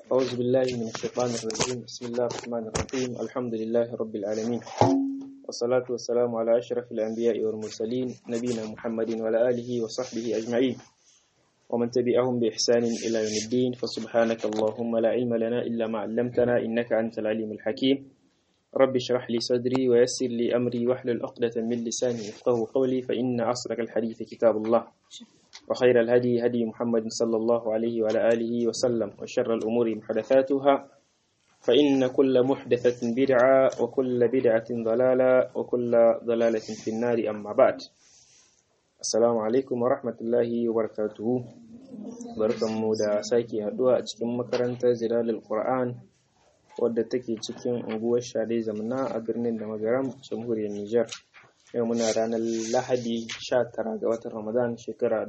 أعوذ بالله من الشيطان الرجيم بسم الله الرحمن الرحيم الحمد لله رب العالمين والصلاة والسلام على أشرف الأنبياء والمرسلين نبينا محمد وعلى آله وصحبه أجمعين ومن تبعهم بإحسان إلى يوم الدين فسبحانك اللهم لا علم لنا إلا ما علمتنا إنك أنت العليم الحكيم رب اشرح لي صدري ويسر لي أمري واحلل عقدة من لساني يفقه قولي فإن أصدق الحديث كتاب الله وخير الهدي هدي محمد صلى الله عليه وعلى آله وسلم وشر الأمور محدثاتها فإن كل محدثة بدعة وكل بدعة ضلالة وكل ضلالة في النار أما بعد السلام عليكم ورحمة الله وبركاته barkanmu da sake haduwa a cikin makarantar zilalul Qur'an wadda take cikin unguwar Shade Zamna a birnin da magaram jamhuriyar Nijar yau muna ranar Lahadi 19 ga watan Ramadan shekara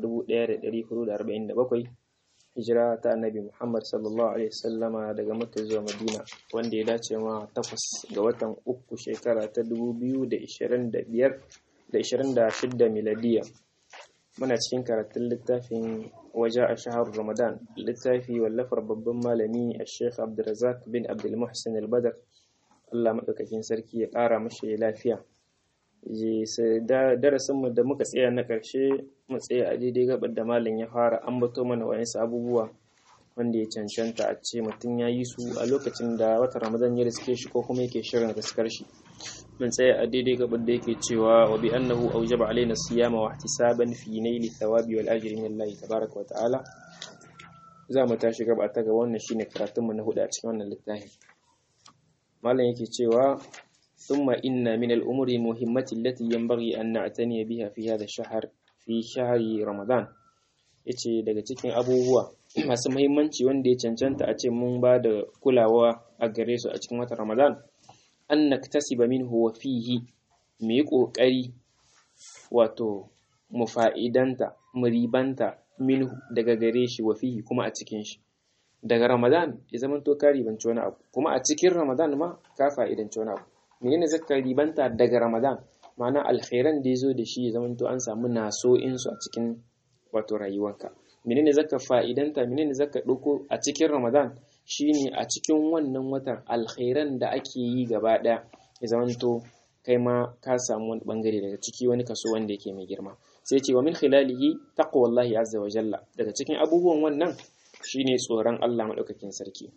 1447 hijira ta Annabi Muhammad sallallahu alaihi wasallama daga Makka zuwa Madina wanda ya dace ma takwas ga watan uku shekara ta 2025 da 26 miladiya muna cikin karatun littafin waje a shahar Ramadan littafi wallafar babban malami a Sheikh Abdulrazak bin Abdul Muhsin al-Badr Allah maɗaukakin sarki ya ƙara mashi lafiya darasinmu da muka tsaya na ƙarshe mu tsaya a daidai gabar da malam ya fara ambato mana wayansu abubuwa wanda ya cancanta a ce mutum ya yi su a lokacin da wata ramadan ya riske shi ko kuma yake shirin riskar shi mun tsaya a daidai gabar da yake cewa wa bi annahu awjaba alaina siyama wa ihtisaban fi naili thawabi wal ajri min Allah tabaaraka wa ta'ala za mu tashi gaba ta ga wannan shine karatunmu na hudu a cikin wannan littafi malam yake cewa ثم إن من الأمور المهمة التي ينبغي أن نعتني بها في هذا الشهر في شهر رمضان yace daga cikin abubuwa masu muhimmanci wanda ya cancanta a ce mun ba da kulawa a gare su a cikin watan Ramadan an naktasiba minhu wa fihi mu yi ƙoƙari wato mu fa'idanta mu ribanta minhu daga gare shi wa fihi kuma a cikin shi daga Ramadan ya zama to ka ribanci wani abu kuma a cikin Ramadan ma ka fa'idanci wani abu menene zaka ribanta daga Ramadan ma'ana alkhairan da yazo da shi ya zamanto an samu naso in su a cikin wato rayuwarka menene zaka fa'idanta menene zaka dauko a cikin Ramadan shine a cikin wannan watan alkhairan da ake yi gaba daya ya zamanto kai ma ka samu wani bangare daga ciki wani kaso wanda yake mai girma sai ce wa min khilalihi taqwallahi azza wa jalla daga cikin abubuwan wannan shine tsoron Allah madaukakin sarki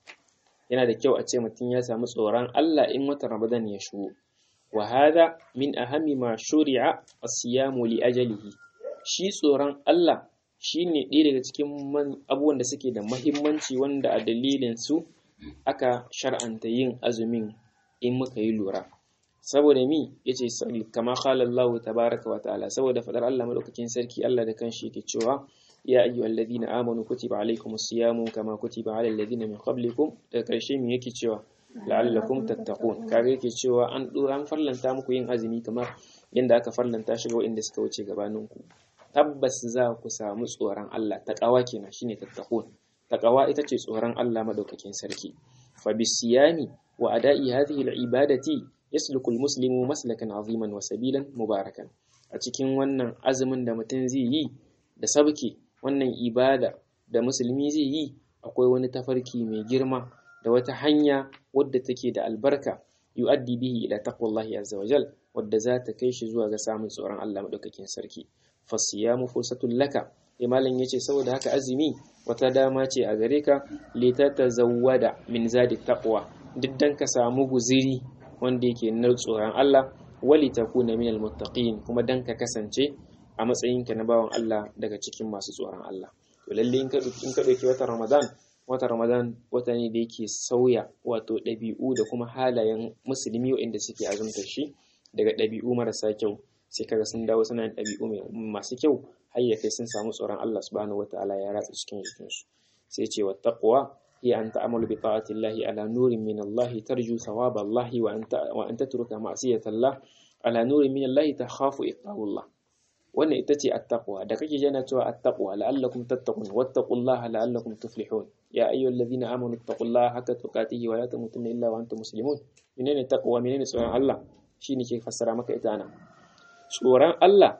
yana da kyau a ce mutum ya samu tsoron Allah in watan Ramadan ya shigo. Wa hada min ahami ma shuri'a as-siyamu li ajalihi. Shi tsoron Allah shine ɗaya daga cikin abubuwan da suke da mahimmanci wanda a dalilin su aka shar'anta yin azumin in muka yi lura. Saboda mi yace kama qala Allah tabaraka wa ta'ala saboda fadar Allah madaukakin sarki Allah da kanshi yake cewa ya ayyuhal ladina amanu kutiba alaykumus siyamu kama kutiba alal ladina min qablikum daga karshe me yake cewa la'allakum tattaqun kaga yake cewa an an farlanta muku yin azumi kamar yanda aka farlanta shi ga waɗanda suka wuce gabanin ku tabbas za ku samu tsoron Allah taqawa kenan shine tattaqun taqawa ita ce tsoron Allah madaukakin sarki fa bisiyami wa ada'i hadhihi al'ibadati yasluku almuslimu maslakan aziman wa sabilan mubarakan a cikin wannan azumin da mutum zai yi da sabki wannan ibada da musulmi zai yi akwai wani tafarki mai girma da wata hanya wadda take da albarka yu'addi bihi ila taqwallahi azza wajal wadda za ta kai shi zuwa ga samun tsoron Allah madaukakin sarki fasiyamu fursatul laka imalan yace saboda haka azumi wata dama ce a gare ka litatazawwada min zadi taqwa duk dan ka samu guziri wanda yake na tsoron Allah wali takuna minal muttaqin kuma dan ka kasance a matsayinka na bawan Allah daga cikin masu tsoron Allah. To lalle in ka ɗauki watan Ramadan, watan Ramadan wata ne da yake sauya wato ɗabi'u da kuma halayen musulmi waɗanda suke azumtar shi daga ɗabi'u marasa kyau sai kaga sun dawo suna yin ɗabi'u masu kyau har ya kai sun samu tsoron Allah subhanahu wataala ya ratsa cikin jikinsu. Sai ce wa taqwa hiya an ta'amalu bi ta'ati Allah ala nurin min Allah tarju thawab Allah wa anta wa anta turuka ma'siyata Allah ala nurin min Allah takhafu iqabullah wannan ita ce attaqwa da kake jana cewa attaqwa la'allakum tattaqun wattaqullaha la'allakum tuflihun ya ayyuhallazina amanu taqullaha haqqa tuqatihi wa la tamutunna illa wa antum muslimun menene taqwa menene tsoron Allah shine ke fassara maka ita nan tsoron Allah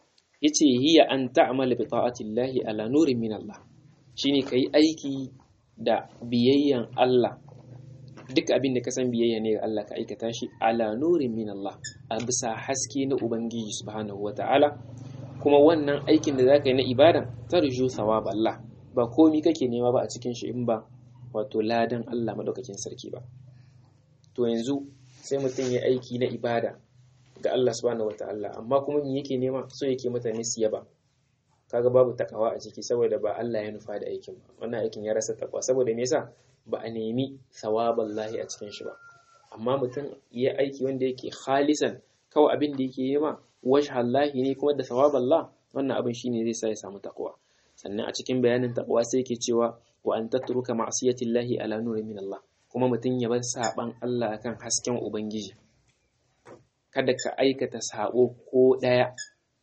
yace hiya an ta'mala bi ta'atillahi ala nurin min Allah shine kai aiki da biyayyan Allah duk abin da ka san biyayya ne ga Allah ka aikata shi ala nurin min Allah a bisa haske na Ubangiji subhanahu wa ta'ala kuma wannan aikin da zaka yi na ibadan tarju thawab Allah ba komi kake nema ba a cikin shi in ba wato ladan Allah madaukakin sarki ba to yanzu sai mutum ya aiki na ibada ga Allah subhanahu wa ta'ala amma kuma me yake nema so yake mutane su yaba kaga babu takawa a ciki saboda ba Allah ya nufa da aikin ba wannan aikin ya rasa takwa saboda me yasa ba a nemi sawaballahi a cikin shi ba amma mutum ya aiki wanda yake khalisan kawai abin da yake yi ma wajhallahi ne kuma da sawaballah wannan abin shine zai sa ya samu takwa sannan a cikin bayanin takwa sai yake cewa wa an tatruka ma'siyatillahi ala nurin min Allah kuma mutum ya bar saban Allah akan hasken ubangiji kada ka aikata sabo ko daya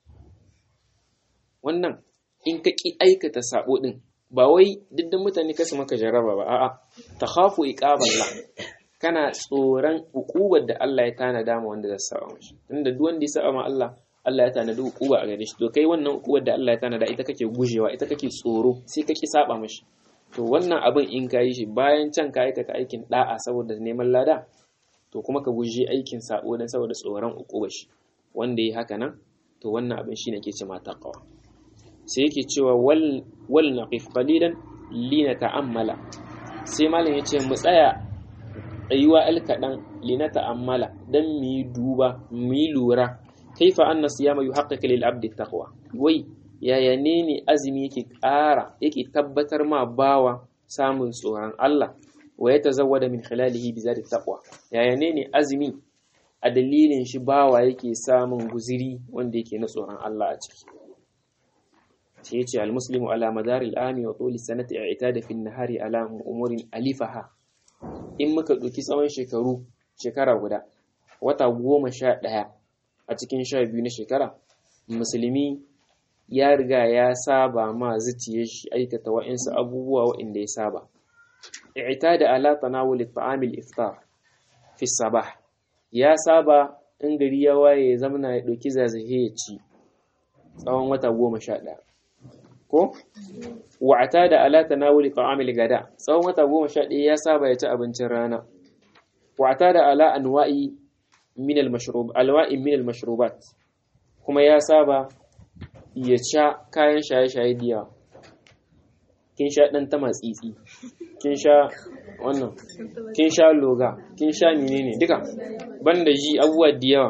wannan in ka ki aikata sabo din ba wai diddan mutane kasu maka jaraba ba a'a takhafu iqaballah kana tsoron hukubar da Allah ya tanada ma wanda zai saba mashi tunda duk wanda ya saba ma Allah Allah ya tanada hukuba a gare shi to kai wannan hukubar da Allah ya tanada ita kake gujewa ita kake tsoro sai kake saba mashi to wannan abin in ka yi shi bayan can ka aikata aikin da'a saboda neman lada to kuma ka guje aikin sabo dan saboda tsoron hukubar shi wanda yi haka nan to wannan abin shine ke ce ma taqwa sai yake cewa wal wal naqif qalilan lina ta'ammala sai malam yace mu tsaya tsayuwa al kaɗan lina ta'ammala dan mu yi duba mu yi lura kaifa anna siyama yuhaqqiqu lil abdi taqwa wai yaya ne ne azumi yake ƙara yake tabbatar ma bawa samun tsoron Allah wa ya tazawwada min khilalihi bi zati taqwa yaya ne ne azumi a dalilin shi bawa yake samun guziri wanda yake na tsoron Allah a ciki sai yace al muslimu ala madari al ami wa tuli sanati i'tada fi nahari ala umurin alifaha in muka ɗauki tsawon shekaru shekara guda wata goma sha ɗaya a cikin sha biyu na shekara musulmi ya riga ya saba ma zuciya shi aikata wa'insu abubuwa wa'inda ya saba ita da ala tanawul ta'amil iftar fi sabah ya saba in gari ya waye ya zamana ya ɗauki zazahe ya ci tsawon wata goma sha ɗaya ko wa'ata da ala tanawuli ta'amil gada tsawon wata goma sha ɗaya ya saba ya ci abincin rana wa'ata da ala anwa'i min al-mashrub alwa'i min al-mashrubat kuma ya saba ya sha kayan shaye-shaye diya kin sha dan ta matsitsi kin sha wannan kin sha loga kin sha menene duka banda ji abubuwa da yawa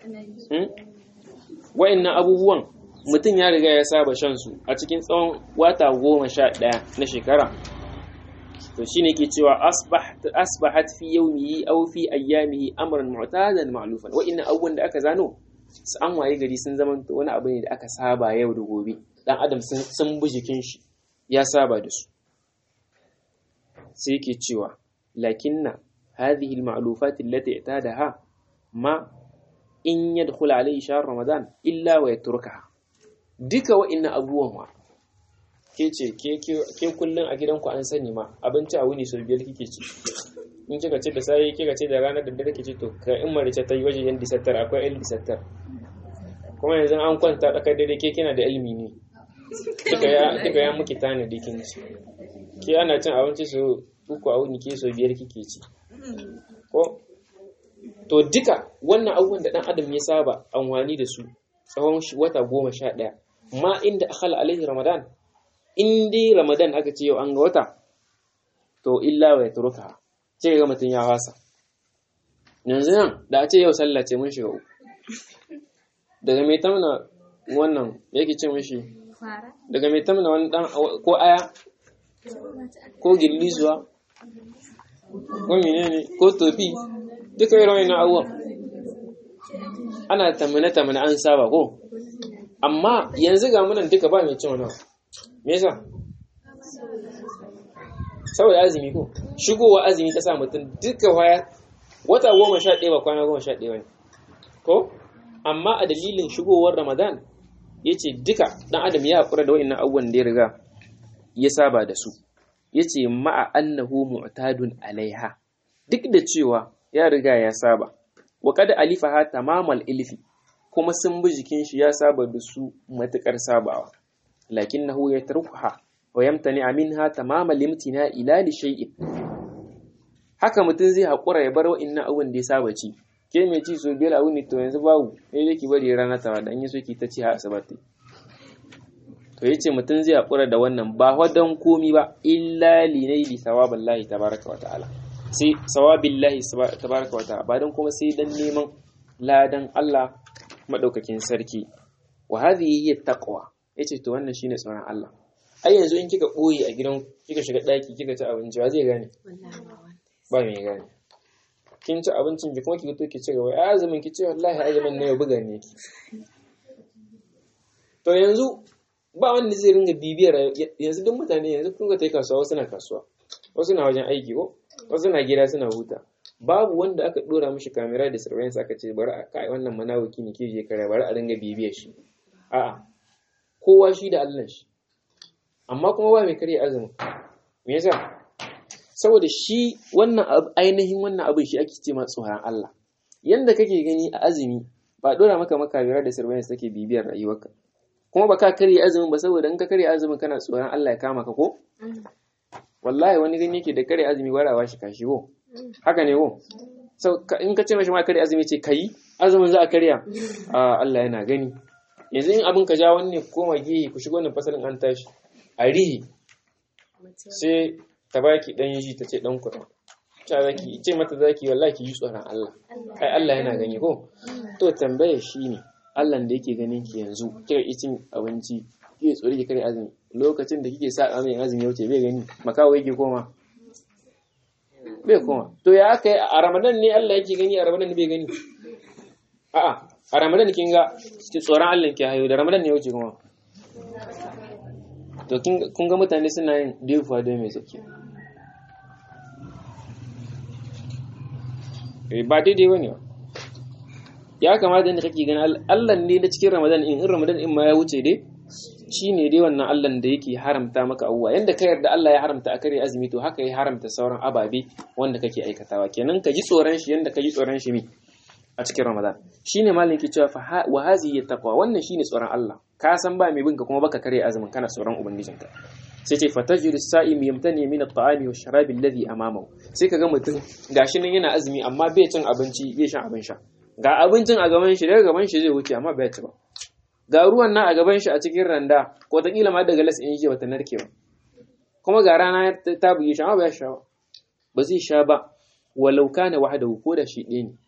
wa'annan abubuwan mutum ya riga ya saba shan su a cikin tsawon wata goma sha ɗaya na shekara to shi ne ke cewa asbahat fi yawmihi aw fi ayyamihi amran mu'tadan ma'lufan wa inna abubuwan da aka zano su an waye gari sun zama wani abu ne da aka saba yau da gobe dan adam sun bi jikin shi ya saba da su sai ke cewa lakinna hadhihi al-ma'lufat allati i'tadaha ma in yadkhul alayhi shahr ramadan illa wa yatrukaha duka wa'innan abubuwan wa ke ce ke kullum a gidanku an sani ma abinci a wuni sau biyar kike ci in kika ce da sai kika ce da ranar da dare kike to ka in marice ta yi waje yan disattar akwai yan disattar kuma yanzu an kwanta tsakar dare ke kina da ilimi ne kika ya muki tana da kin ci ke ana cin abinci su uku a wuni ke sau biyar kike ci ko to duka wannan abubuwan da dan adam ya saba amfani da su tsawon wata goma sha ɗaya ma inda akhala alaihi ramadan in dai ramadan aka ce yau an ga wata to illa wa yatruka ce ga mutun ya wasa yanzu nan da a ce yau sallah ce mun shiga uku daga mai tamna wannan yake ce mishi daga mai tamna wani dan ko aya ko gillisuwa ko menene ko tofi duka irin wannan abubuwan ana tamane tamane an saba ko amma yanzu ga munan duka ba mai cin wani me yasa saboda azumi ko shigowa azumi ta sa mutum duka waya wata goma sha ɗaya ba kwana goma sha ɗaya ne ko amma a dalilin shigowar ramadan ya ce duka ɗan adam ya haƙura da wa'innan abubuwan da ya riga ya saba da su ya ce ma'a annahu mu'tadun alaiha duk da cewa ya riga ya saba wa kada alifaha tamamal ilfi kuma sun bi jikin shi ya saba da su matukar sabawa lakinnahu yatrukuha wa yamtani minha tamama limtina ila li shay'in haka mutum zai haƙura ya bar wa'annan abun da ya saba ci ke mai ci so biyar abu ne to yanzu babu sai dai ki bari rana ta wada an yi so ki ta ci har asabati to yace mutum zai haƙura da wannan ba wadan komi ba illa li naili sawabillahi tabaraka wa ta'ala sai sawabillahi tabaraka wa ta'ala ba dan kuma sai dan neman ladan Allah madaukakin sarki wa hadhihi hiya taqwa yace to wannan shine tsoron Allah ai yanzu in kika boye a gidan kika shiga daki kika ci abinci wa zai gane ba mai gane kin ci abincin ki kuma ki to ki ci gaba ai azumin ki ce wallahi azumin ne ya buga ne ki to yanzu ba wanda zai ringa bibiyar yanzu duk mutane yanzu kun ga tai kasuwa wasu na kasuwa wasu na wajen aiki ko wasu na gida suna huta babu wanda aka dora mishi kamera da surveillance aka ce bari a kai wannan manawaki ne ke je kare bari a ringa bibiyar shi a'a kowa shi da Allah shi amma kuma ba mai karya azumin me yasa saboda shi wannan ainihin wannan abin shi ake ce ma tsoron Allah yanda kake gani a azumi ba dora maka makamira da surveillance take bibiyar rayuwarka kuma ba ka karya azumin ba saboda in ka karya azumin kana tsoron Allah ya kama ka ko wallahi wani gani yake da karya azumi warawa shi kashi ko haka ne ko so in ka ce mashi ma karya azumi ce kai azumin za a karya a Allah yana gani yanzu in abin ka ja wani koma gihi ku shigo wannan fasalin an tashi a rihi sai ta baki dan yi ta ce dan kuɗa ta zaki ce mata zaki wallahi ki yi tsoron Allah ai Allah yana gani ko to tambaye shi ne Allah da yake ganin ki yanzu kika yi cin abinci kike tsori ki kare azumi lokacin da kike sa amin azumi wuce bai gani makawo yake koma bai koma to ya aka yi a Ramadan ne Allah yake gani a Ramadan bai gani a'a a Ramadan kin ga tsoron Allah ke hayo da Ramadan ne wuce kuma to kun ga mutane suna yin defuwa don mai tsaki ba daidai wani ba ya kamata da kake gani Allah ne na cikin Ramadan in in Ramadan in ma ya wuce dai shi ne dai wannan Allah da yake haramta maka abubuwa yanda ka yarda Allah ya haramta a kare azumi to haka ya haramta sauran ababe wanda kake aikatawa kenan ka ji tsoron shi yanda ka ji tsoron shi mi a cikin Ramadan shine malin ke cewa wa hazihi taqwa wannan shine tsoron Allah ka san ba mai binka kuma baka kare azumin kana tsoron ubangijinka sai ce fatajiru sa'im yamtani min at-ta'ami wa sharabi alladhi amamahu sai kaga mutum gashi nan yana azumi amma bai cin abinci bai shan abin sha ga abincin a gaban shi daga gaban shi zai wuce amma bai ci ba ga ruwan nan a gaban shi a cikin randa ko ta kila ma daga las in shi bata narke ba kuma ga rana ta buge shi amma bai sha ba ba zai sha ba walau kana wahdahu ko da shi ɗaya ne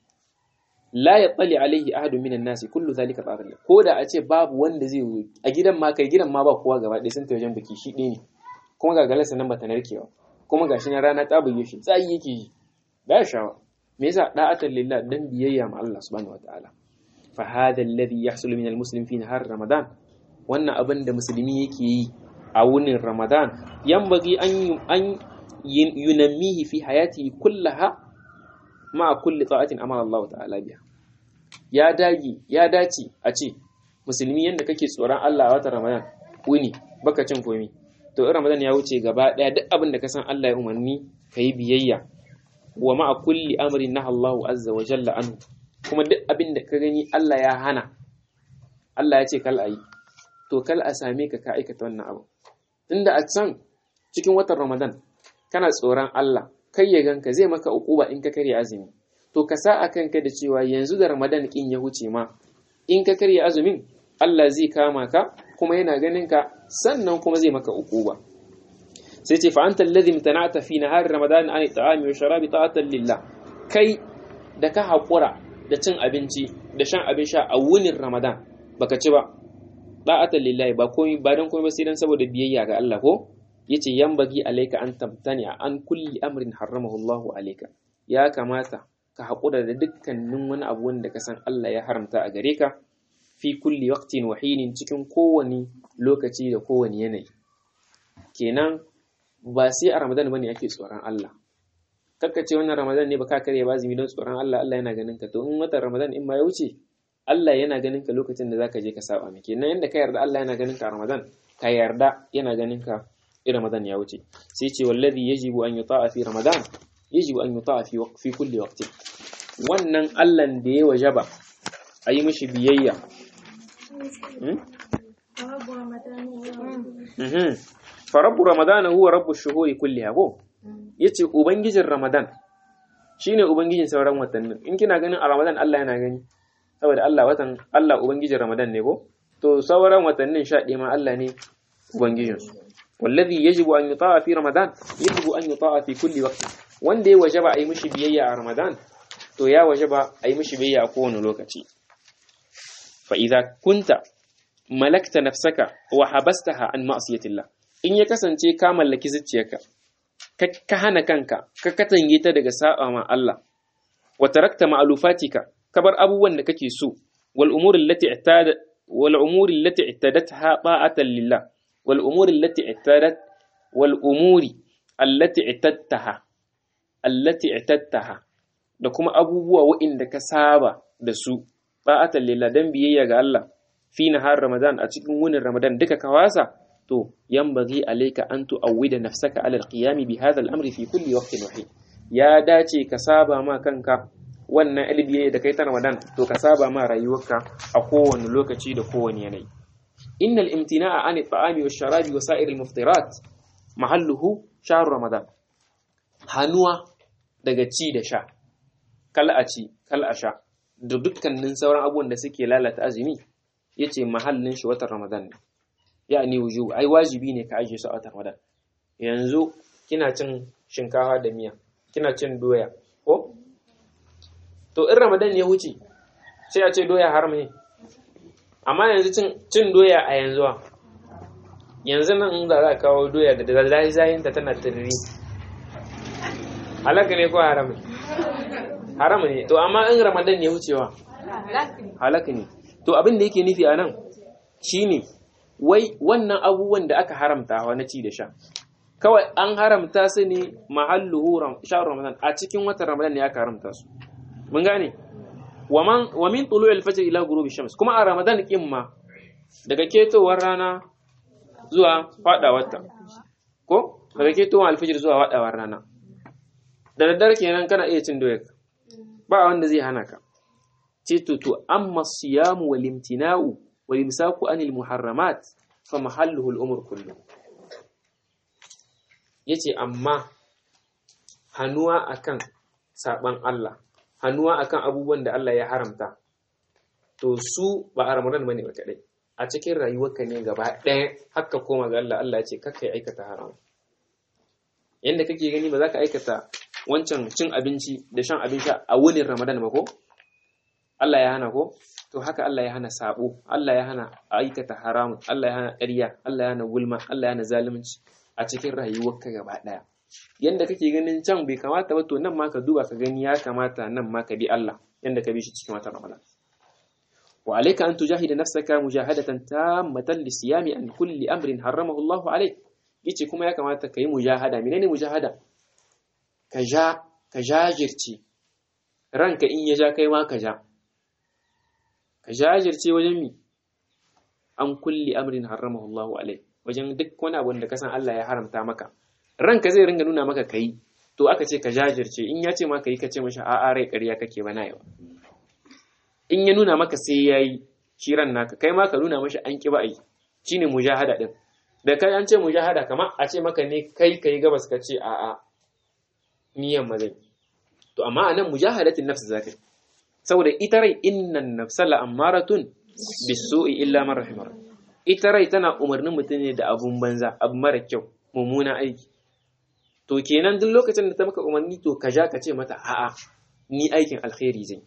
la ya tsali alaihi ahadun minan nasi kullu zalika tsarin ko da a ce babu wanda zai yi a gidan ma kai gidan ma ba kowa gaba ɗaya sun wajen biki shi ɗaya ne kuma ga galasa nan bata narkewa kuma gashi na rana ta buge shi tsayi yake yi ba ya shawa me yasa da'atan lillah dan biyayya ma Allah subhanahu wataala fa hadha alladhi yahsulu min almuslim fi nahar ramadan wannan abin da musulmi yake yi a wunin ramadan yanbaghi an an yunammihi fi hayatihi kullaha ma kulli ta'atin amara Allah ta'ala biha ya dagi ya dace a ce musulmi yanda kake tsoron Allah a watan Ramadan wuni baka cin komi to in Ramadan ya wuce gaba daya duk abin da ka san Allah ya umarni kai biyayya wa ma kulli amrin naha Allah azza wa jalla anhu kuma duk abin da ka gani Allah ya hana Allah ya ce kal ayi to kal a same ka ka aikata wannan abu tunda a can cikin watan Ramadan kana tsoron Allah kai ya ganka zai maka ukuba in ka karya azumi to ka sa a kanka da cewa yanzu da ramadan kin ya huce ma in ka karya azumin Allah zai kama ka kuma yana ganin ka sannan kuma zai maka ukuba sai ce fa anta alladhi imtana'ta fi nahar ramadan an ta'ami wa sharabi ta'atan lillah kai da ka haƙura da cin abinci da shan abin sha a wunin ramadan baka ci ba ta'atan lillahi ba komai ba dan komai ba sai dan saboda biyayya ga Allah ko yace yambagi alayka an tabtani an kulli amrin haramahu Allahu alayka ya kamata ka haƙura da dukkanin wani abu wanda ka san Allah ya haramta a gare ka fi kulli waqtin wa hinin cikin kowane lokaci da kowane yanayi kenan ba sai a Ramadan bane ake tsoron Allah kakka ce wannan Ramadan ne baka kare ba zumi don tsoron Allah Allah yana ganin ka to in watan Ramadan in ma ya wuce Allah yana ganin ka lokacin da zaka je ka saba mai kenan yanda ka yarda Allah yana ganin ka a Ramadan ka yarda yana ganin ka in Ramadan ya wuce sai ce wallazi yajibu an yuta'a fi Ramadan yajibu an yuta'a fi fi kulli waqtin wannan Allah da ya wajaba a yi mishi biyayya fa rabbu ramadana huwa rabbu shuhuri kulliha ko yace ubangijin ramadan shine ubangijin sauran watannin in kina ganin a ramadan Allah yana gani saboda Allah watan Allah ubangijin ramadan ne ko to sauran watannin sha ma Allah ne ubangijin su wallazi yajibu an yuta'a fi ramadan yajibu an yuta'a fi kulli waqti wanda ya wajaba a yi mishi biyayya a ramadan to ya wajaba a yi mishi biyayya a kowane lokaci fa idza kunta malakta nafsaka wa habastaha an ma'siyatillah in ya kasance ka mallaki zuciyarka ka hana kanka ka katange ta daga saba ma Allah wa tarakta ma'lufatika ka bar abubuwan da kake so wal umuri allati i'tada wal umuri allati i'tadatha ta'atan lillah wal umuri allati i'tadat wal umuri allati i'tadtaha allati i'tadtaha da kuma abubuwa waɗanda ka saba da su ta'atan lillah dan biyayya ga Allah fi nahar ramadan a cikin wunin ramadan duka ka wasa to yanbaghi alayka an tu'awwida nafsaka ala alqiyam bi hadha al-amri fi kulli waqtin wahid ya dace ka saba ma kanka wannan albiye da kai ta ramadan to ka saba ma rayuwarka a kowane lokaci da kowane yanayi innal imtina'a an at-ta'ami wash-sharabi wa sa'ir al-muftirat mahalluhu shahr ramadan hanuwa daga ci da sha kal a ci kal a sha da dukkanin sauran abubuwan da suke lalata azumi yace mahallin shi watan ramadan ne ya'ani wujub ai wajibi ne ka ajiye su a watan ramadan yanzu kina cin shinkafa da miya kina cin doya ko to in ramadan ya wuce sai a ce doya haram ne amma yanzu cin doya a yanzu yanzu nan in za a kawo doya da zazayin ta tana tiriri halaka ne ko haram ne haram ne to amma in ramadan ya wucewa halaka ne to abin da yake nufi a nan shine wai wannan abubuwan da aka haramta wa na ci da sha kawai an haramta su ne mahalluhu sha'ar ramadan a cikin watan ramadan ne aka haramta su mun gane wa min tulu al-fajr ila ghurubi shams kuma a ramadan kin ma daga ketowar rana zuwa fadawar ta ko daga ketowar al-fajr zuwa fadawar rana da daddare kenan kana iya cin doyar ba wanda zai hana ka ce to to amma siyamu wal imtina'u wal imsaku anil muharramat fa mahalluhu al-umur kullu yace amma hannuwa akan saban Allah hannuwa akan abubuwan da Allah ya haramta to su ba a ramadan bane ba kadai a cikin rayuwarka ne gaba ɗaya haka koma ga Allah Allah ya ce kakkai aikata haram yanda kake gani ba za ka aikata wancan cin abinci da shan abin sha a wunin ramadan ba ko Allah ya hana ko to haka Allah ya hana sabo Allah ya hana aikata haramun Allah ya hana ƙarya Allah ya hana gulma Allah ya hana zalunci a cikin rayuwarka gaba ɗaya yanda kake ganin can bai kamata ba to nan ma ka duba ka gani ya kamata nan ma ka bi Allah yanda ka bi shi cikin watan Ramadan wa alayka an tujahida nafsaka mujahadatan tammatan lisiyami an kulli amrin harramahu Allah alayk yace kuma ya kamata ka yi mujahada menene mujahada ka ja ka jajirce ranka in ya ja kai ma ka ja ka jajirce wajen mi an kulli amrin harramahu Allah alayk wajen duk wani abu da kasan Allah ya haramta maka ranka zai ringa nuna maka kai to aka ce ka jajirce in ya ce maka yi ka ce mashi a'a rai ƙarya kake ba na yawa in ya nuna maka sai ya yi shi ran naka kai ma ka nuna mashi an ƙi ba a yi shine mujahada din da kai an ce mujahada kamar a ce maka ne kai kai gabas ka ce a'a niyan ma zai to amma anan mujahadatin nafs zaka saboda ita rai innan nafsa la ammaratun bisu'i illa man rahimar ita rai tana umarnin mutum ne da abun banza abu mara kyau mummuna aiki to kenan duk lokacin da ta maka umarni to ka ja ka ce mata a'a ni aikin alkhairi zai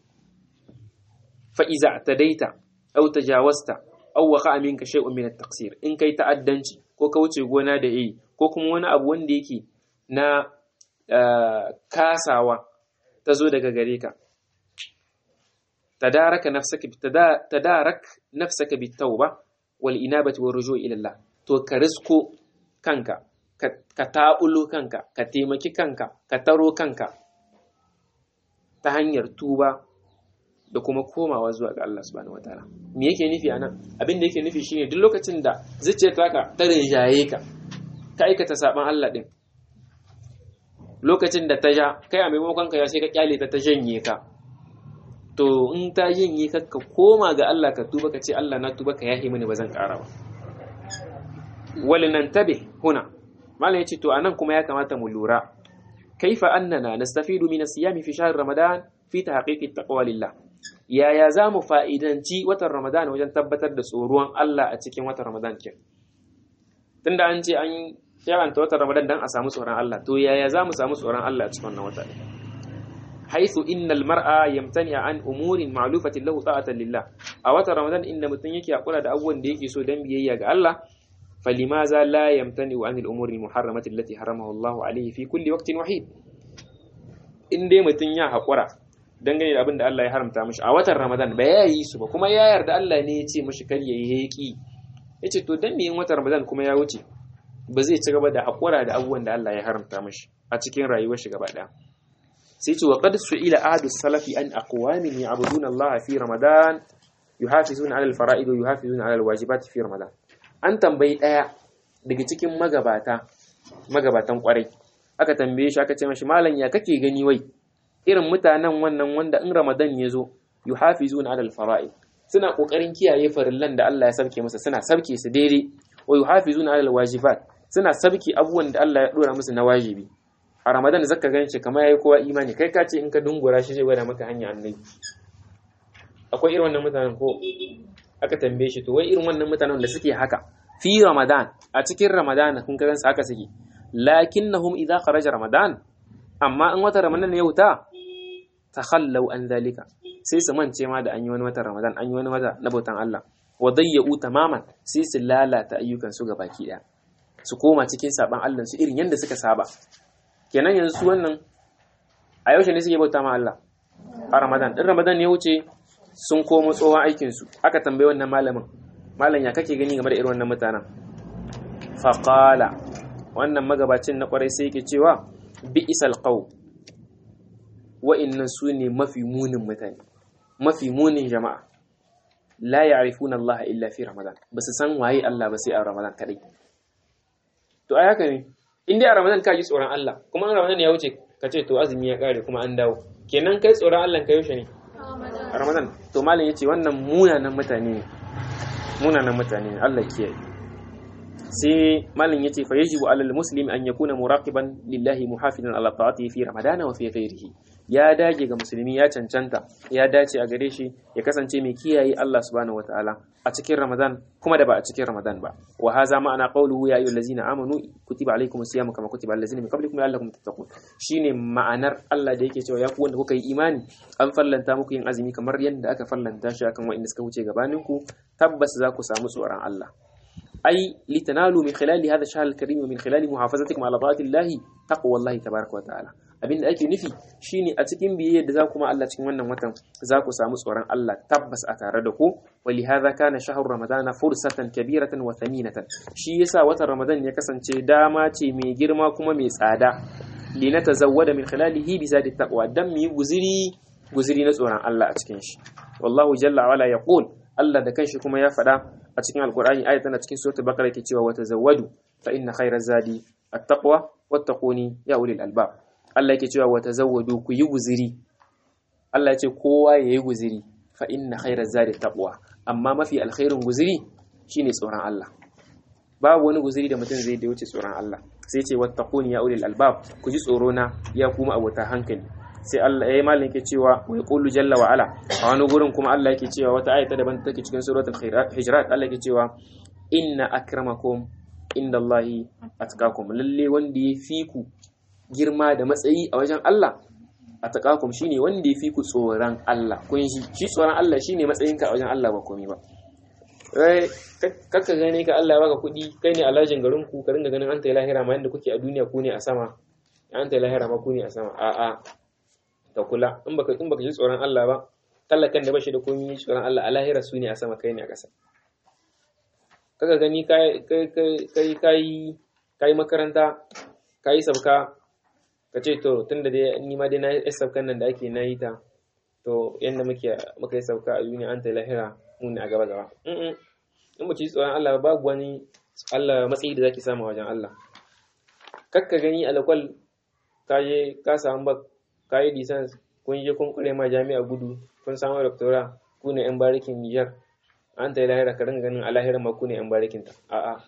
fa iza tadaita aw tajawasta aw waqa minka shay'un min at-taqsir in kai ta'addanci ko ka wuce gona da yi ko kuma wani abu wanda yake na kasawa ta zo daga gare ka tadaraka nafsaka tadarak nafsaka bitawba wal inabati war rujuu ila Allah to ka risko kanka ka taɓulo kanka ka taimaki kanka ka taro kanka ta hanyar tuba da kuma komawa zuwa ga Allah subhanahu wataala me yake nufi anan abin da yake nufi shine duk lokacin da zuciyar taka ta rinjaye ka ka aikata saban Allah din lokacin da ta ja kai a maimakon ka ya sai ka kyale ta ta janye ka to in ta janye ka ka koma ga Allah ka tuba ka ce Allah na tuba ka yahi mini ba zan ƙara ba walinantabe huna malam yace to anan kuma ya kamata mu lura kaifa annana nastafidu min as-siyami fi shahr ramadan fi tahqiqi taqwa lillah yaya za mu fa'idanci watan ramadan wajen tabbatar da tsoron Allah a cikin watan ramadan ke tunda an ce an yaranta watan ramadan dan a samu tsoron Allah to yaya za mu samu tsoron Allah a cikin wannan wata haithu innal mar'a yamtani an umurin ma'lufatin lahu ta'atan lillah a watan ramadan inda mutum yake hakura da abubuwan da yake so dan biyayya ga Allah falimaza la yamtani an al-umuri muharramati allati haramahu Allah alayhi fi kulli waqtin wahid in dai mutum ya hakura dangane da abin da Allah ya haramta mishi a watan ramadan ba ya yi su ba kuma ya yarda Allah ne ya ce mishi kar yayi heki yace to dan me yin watan ramadan kuma ya wuce ba zai ci gaba da hakura da abubuwan da Allah ya haramta mishi a cikin rayuwar shi gaba daya sai ce wa qad su'ila ahadu salafi an aqwamin ya'buduna Allah fi Ramadan yuhafizuna 'ala al-fara'id wa yuhafizuna 'ala al-wajibat fi Ramadan an tambayi daya daga cikin magabata magabatan kwarai aka tambaye shi aka ce mashi malam ya kake gani wai irin mutanen wannan wanda in Ramadan ya zo yuhafizuna 'ala al-fara'id suna kokarin kiyaye farillan da Allah ya sabke musu suna sabke su daidai wa yuhafizuna 'ala al-wajibat suna sabke abubuwan da Allah ya dora musu na wajibi a ramadan zaka gan shi kamar yayi kowa imani kai ka ce in ka dungura shi zai gwada maka hanya annabi akwai irin wannan mutanen ko aka tambaye shi to wai irin wannan mutanen da suke haka fi ramadan a cikin ramadan kun ga gansu haka suke lakinnahum idza kharaja ramadan amma in wata ramadan ya wuta takhallau an zalika sai su mance ma da an yi wani watan ramadan an yi wani wata na bautan Allah wa dayyau tamaman sai su lalata ayyukan su gabaki daya su koma cikin saban Allah su irin yanda suka saba kenan yanzu wannan a yaushe ne suke bauta ma Allah a Ramadan din Ramadan ya wuce sun komo tsohon aikin su aka tambaye wannan malamin malam ya kake gani game da irin wannan mutanen faqala wannan magabacin na kwarai sai yake cewa bi isal qaw wa'annan su ne mafi munin mutane mafi munin jama'a la ya'rifuna Allah illa fi Ramadan ba su san waye Allah ba sai a Ramadan kadai to ai haka ne in dai a ramadan ka ji tsoron Allah kuma in ramadan ya wuce ka ce to azumi ya kare kuma an dawo kenan kai tsoron Allah ka yaushe ne a ramadan to malam yace wannan munanan mutane ne munanan mutane ne Allah kiyaye sai malam yace fa yajibu alal muslim an yakuna muraqiban lillahi muhafizan ala ta'atihi fi ramadana wa fi ghairihi ya dage ga musulmi ya cancanta ya dace a gare shi ya kasance mai kiyaye Allah subhanahu wataala a cikin Ramadan kuma da ba a cikin Ramadan ba wa haza ma'ana qawluhu ya ayyuhallazina amanu kutiba alaykumus siyamu kama kutiba alal ladzina min qablikum la'allakum tattaqun shine ma'anar Allah da yake cewa ya ku wanda kuka yi imani an fallanta muku yin azumi kamar yadda aka fallanta shi akan wa'inda suka wuce gabaninku tabbas za ku samu tsoron Allah أي لتنالوا من خلال هذا الشهر الكريم ومن خلال محافظتكم على طاعة الله تقوى الله تبارك وتعالى abin da ake nufi shine a cikin biyayya da za ku ma Allah cikin wannan watan za ku samu tsoron Allah tabbas a tare da ku wali hadha kana shahru ramadana fursatan kabiratan wa thaminatan shi yasa watan ramadan ya kasance dama ce mai girma kuma mai tsada li natazawwada min khilalihi bi zadi taqwa dan mu yi guziri guziri na tsoron Allah a cikin shi wallahu jalla wa ala yaqul Allah da kanshi kuma ya faɗa a cikin alkur'ani ayat tana cikin suratul baqara yake cewa wata zawadu fa inna khayra zadi at-taqwa wattaquni ya ulil albab Allah yake cewa wata zawadu ku yi guziri Allah ya ce kowa ya yi guziri fa inna khayra zadi taqwa amma mafi alkhairin guziri shine tsoron Allah babu wani guziri da mutum zai da wuce tsoron Allah sai ce wattaquni ya ulil albab ku ji tsoro na ya kuma abota hankali sai Allah yayi malin yake cewa wa yaqulu jalla wa ala a wani gurin kuma Allah yake cewa wata ayata daban take cikin suratul hijrat Allah yake cewa inna akramakum indallahi atqakum lalle wanda ya fi ku girma da matsayi a wajen Allah atqakum shine wanda ya fi ku tsoron Allah kun shi shi tsoron Allah shine matsayinka a wajen Allah ba komai ba eh kakka gane ka Allah ya baka kuɗi kai ne alhajin garin ku ka ringa ganin an ta lahira ma yanda kuke a duniya ku ne a sama an ta lahira ma ku ne a sama a'a ka kula in baka in baka ji tsoron Allah ba tallakan da bashi da komai tsoron Allah a lahira su ne a sama kai ne a ƙasa kaga gani kai kai kai kai kai makaranta kai sabka ka ce to tunda dai ni ma dai na yi sabkan nan da ake na yi ta to yanda muke muka yi sabka a duniya an ta lahira mu ne a gaba gaba in ba ci tsoron Allah ba babu wani Allah matsayi da zaki samu wajen Allah kakka gani alakwal ka je ka samu ba ka yi lisans kun je kun kure ma jami'a gudu kun samu doctora ku ne yan barikin Niger an ta yi lahira ka ringa ganin a lahirar ma ku ne yan barikin ta a'a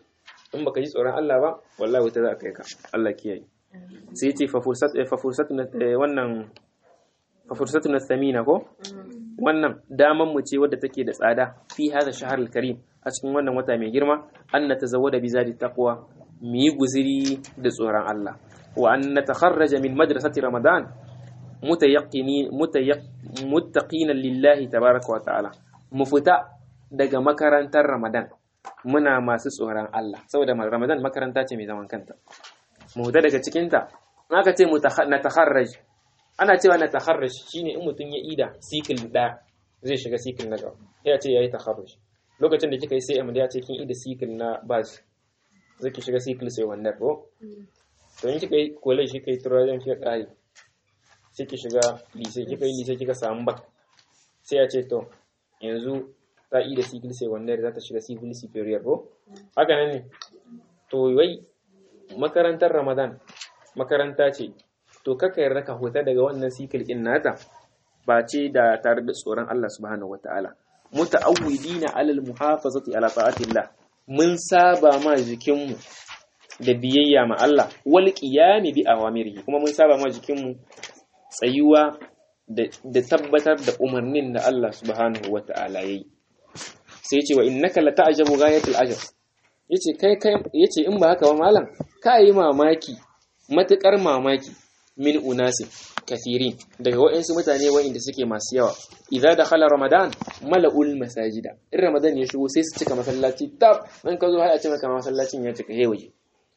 in baka ji tsoron Allah ba wallahi wuta za ka kai ka Allah kiyaye sai ce fa fursat fa fursat wannan fa fursatu nasamina ko wannan daman mu ce wadda take da tsada fi hada shahar karim a cikin wannan wata mai girma an na tazawwada bi zadi taqwa mu yi guziri da tsoron Allah wa an natakharraja min madrasati ramadan mutayaqqini muttaqina lillahi tabaraka wa ta'ala mu fita daga makarantar ramadan muna masu tsoron Allah saboda ramadan makaranta ce mai zaman kanta mu fita daga cikinta in aka ce natakharraj ana cewa na takharraj shine in mutum ya ida sikil da zai shiga sikil na gaba ya ce yayi takharraj lokacin da kika yi sai ya ce kin ida sikil na baj zai ki shiga sikil sai wannan ko to in kika yi kole shi kai turajen kika kai sai ki shiga lise kika yi lise kika samu bak sai ya ce to yanzu ta ida sikil sai wannan za ta shiga sikil superior ko haka nan ne to wai makarantar ramadan makaranta ce to kaka yarda ka huta daga wannan sikil din nata ba ce da tare da tsoron Allah subhanahu wataala muta'awwidina alal muhafazati ala ta'atillah mun saba ma jikinmu da biyayya ma Allah wal qiyami bi awamirihi kuma mun saba ma jikinmu tsayuwa da tabbatar da umarnin da Allah subhanahu wataala yayi sai yace wa innaka la ta'jabu ghayatul ajab yace kai kai yace in ba haka ba malam ka yi mamaki matukar mamaki min unasi kathirin daga waɗansu mutane waɗanda suke masu yawa idza dakhala ramadan mala'ul masajida in ramadan ya shigo sai su cika masallaci tab in ka zo har a ce maka masallacin ya cika hewaye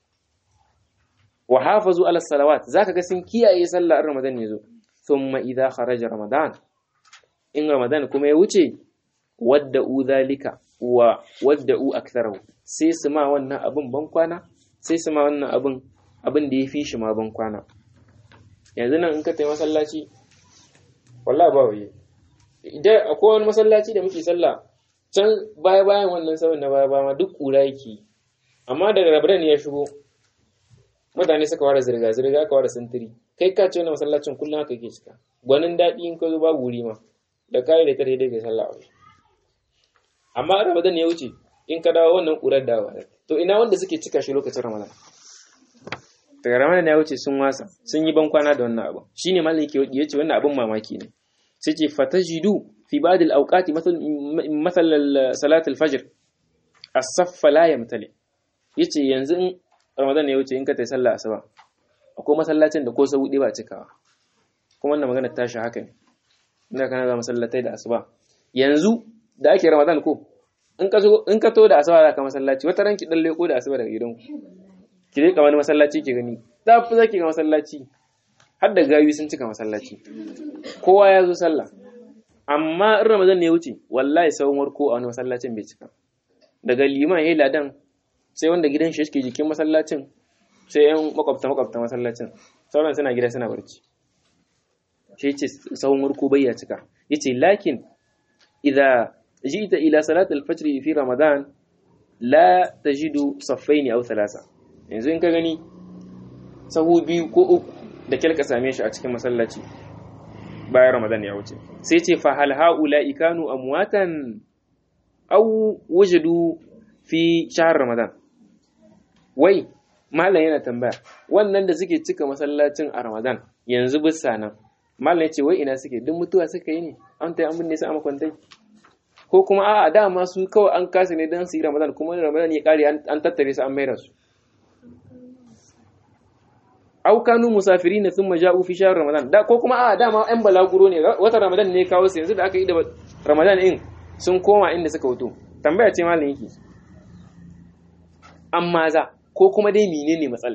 wa hafazu ala salawat zaka ga sun kiyaye sallah in ramadan ya zo thumma idza kharaja ramadan in ramadan kuma ya wuce wadda'u dhalika wa wadda'u aktharahu sai su ma wannan abin ban kwana sai su ma wannan abin abin da ya fi shi ma ban kwana yanzu nan in ka tayi masallaci wallahi ba waye idan akwai wani masallaci da muke sallah can baya bayan wannan sabon na baya baya duk kura yake amma daga rabaran ya shigo mutane suka ware zirga zirga aka ware sintiri kai ka ce wannan masallacin kullum haka yake cika gwanin daɗi in ka zo babu wuri ma da kayi da tare da kai sallah a amma ramadan ya wuce in ka dawo wannan kurar dawa to ina wanda suke cika shi lokacin ramadan daga ramadan ya wuce sun wasa sun yi bankwana da wannan abu shine malam yake ya ce wannan abin mamaki ne sai ce fatajidu fi ba'd al-awqat mathal salat al-fajr as-saff la yamtali yace yanzu in ramadan ya wuce in ka tayi sallah asuba akwai masallacin da ko sau ba cikawa kuma wannan magana tashi haka ne inda kana za masallatai da asuba yanzu da ake ramadan ko in ka zo in ka to da asuba za ka masallaci wata ranki dan leko da asuba daga gidanku ki dai kamar masallaci ki gani da fi zaki ga masallaci har da gawi sun cika masallaci kowa ya zo sallah amma in ramadan ne ya wuce wallahi sauran warko a wani masallacin bai cika daga liman yayi ladan sai wanda gidan shi yake jikin masallacin sai yan makwabta makwabta masallacin sauran suna gida suna barci shi yace sauran warko bai ya cika yace lakin idza jita ila salat al-fajr fi ramadan la tajidu saffaini aw thalatha yanzu in ka gani sahu biyu ko uku da kyalka same shi a cikin masallaci bayan ramadan ya wuce sai ce fa hal haula ikanu amwatan aw wujadu fi shahr ramadan wai mallan yana tambaya wannan da suke cika masallacin a ramadan yanzu bisa nan mallan ya ce wai ina suke duk mutuwa suka yi ne an ta yi an binne su a makwantai ko kuma a'a dama su kawai an kasa ne don su yi ramadan kuma ramadan ya kare an tattare su an maida su au kanu musafirina thumma ja'u fi shahr ramadan da ko kuma a dama ɗan balaguro ne wata ramadan ne kawo su yanzu da aka yi da ramadan in sun koma inda suka wuto tambaya ce malam yake amma za ko kuma dai menene matsala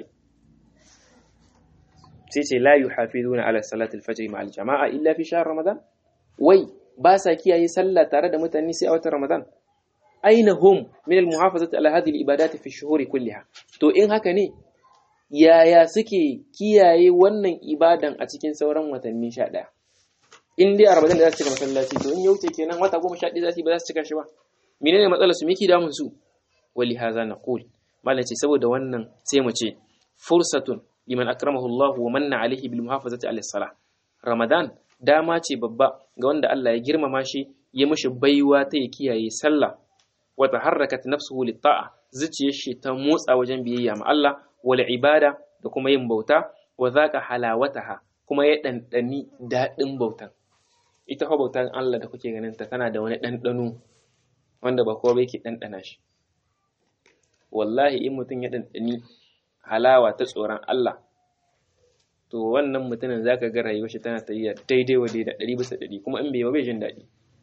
sai ce la yuhafizuna ala salati al-fajr ma al-jama'a illa fi shahr ramadan wai ba sa kiyaye sallah tare da mutane sai a watan ramadan aina hum min al-muhafazati ala hadhihi al-ibadat fi ash-shuhur kulliha to in haka ne yaya suke kiyaye wannan ibadan a cikin sauran watanni sha ɗaya in dai a ramadan da za su cika masallaci to in ya wuce kenan wata goma sha ɗaya za su yi ba za su cika shi ba menene matsalar su miki damun su wali haza na qul malam ce saboda wannan sai mu ce fursatun liman akramahu Allah wa manna alaihi bil muhafazati ala salah ramadan dama ce babba ga wanda Allah ya girmama shi ya mishi baiwa ta ya kiyaye sallah wa taharrakat nafsuhu lit ta'a zuciyar shi ta motsa wajen biyayya ma Allah wal ibada da kuma yin bauta wa zaqa halawataha kuma ya dandani dadin bautan ita fa bautan Allah da kuke ganin ta tana da wani dandano wanda ba kowa yake dandana shi wallahi in mutum ya dandani halawa ta tsoron Allah to wannan mutumin zaka ga rayuwar shi tana tafiya daidai wa daidai ɗari bisa ɗari kuma in bai ba bai jin daɗi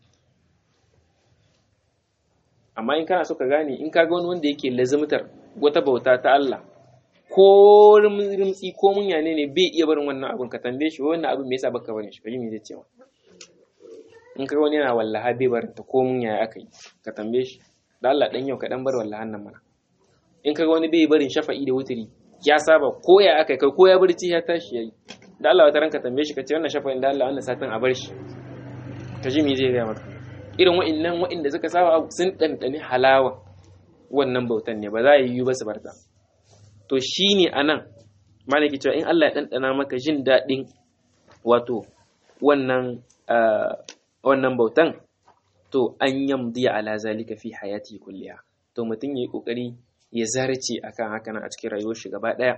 amma in kana so ka gane in ka ga wani wanda yake lazimtar wata bauta ta Allah ko rimtsi ko mun yane ne bai iya barin wannan abun ka tambaye shi wannan abin me yasa baka barin shi kaji me zai ce ma in ka ga wani yana wallaha bai barin ta ko mun yaya aka yi ka tambaye shi da Allah dan yau ka dan bar wallahan nan mana in ka ga wani bai barin shafa'i da wuturi ya saba ko ya aka kai ko ya barci ya tashi yayi da Allah wata ranka tambaye shi ka ce wannan shafa'in da Allah wannan satin a bar shi ka ji me zai ga maka irin wa'annan wa'inda suka saba sun ɗanɗani halawa wannan bautan ne ba za a yi ba su barta to shi ne a nan malaki cewa in Allah ya ɗanɗana maka jin daɗin wato wannan wannan bautan to an yamdi ala zalika fi hayati kulliya to mutum yayi kokari ya zarce akan haka nan a cikin rayuwar shi gaba ɗaya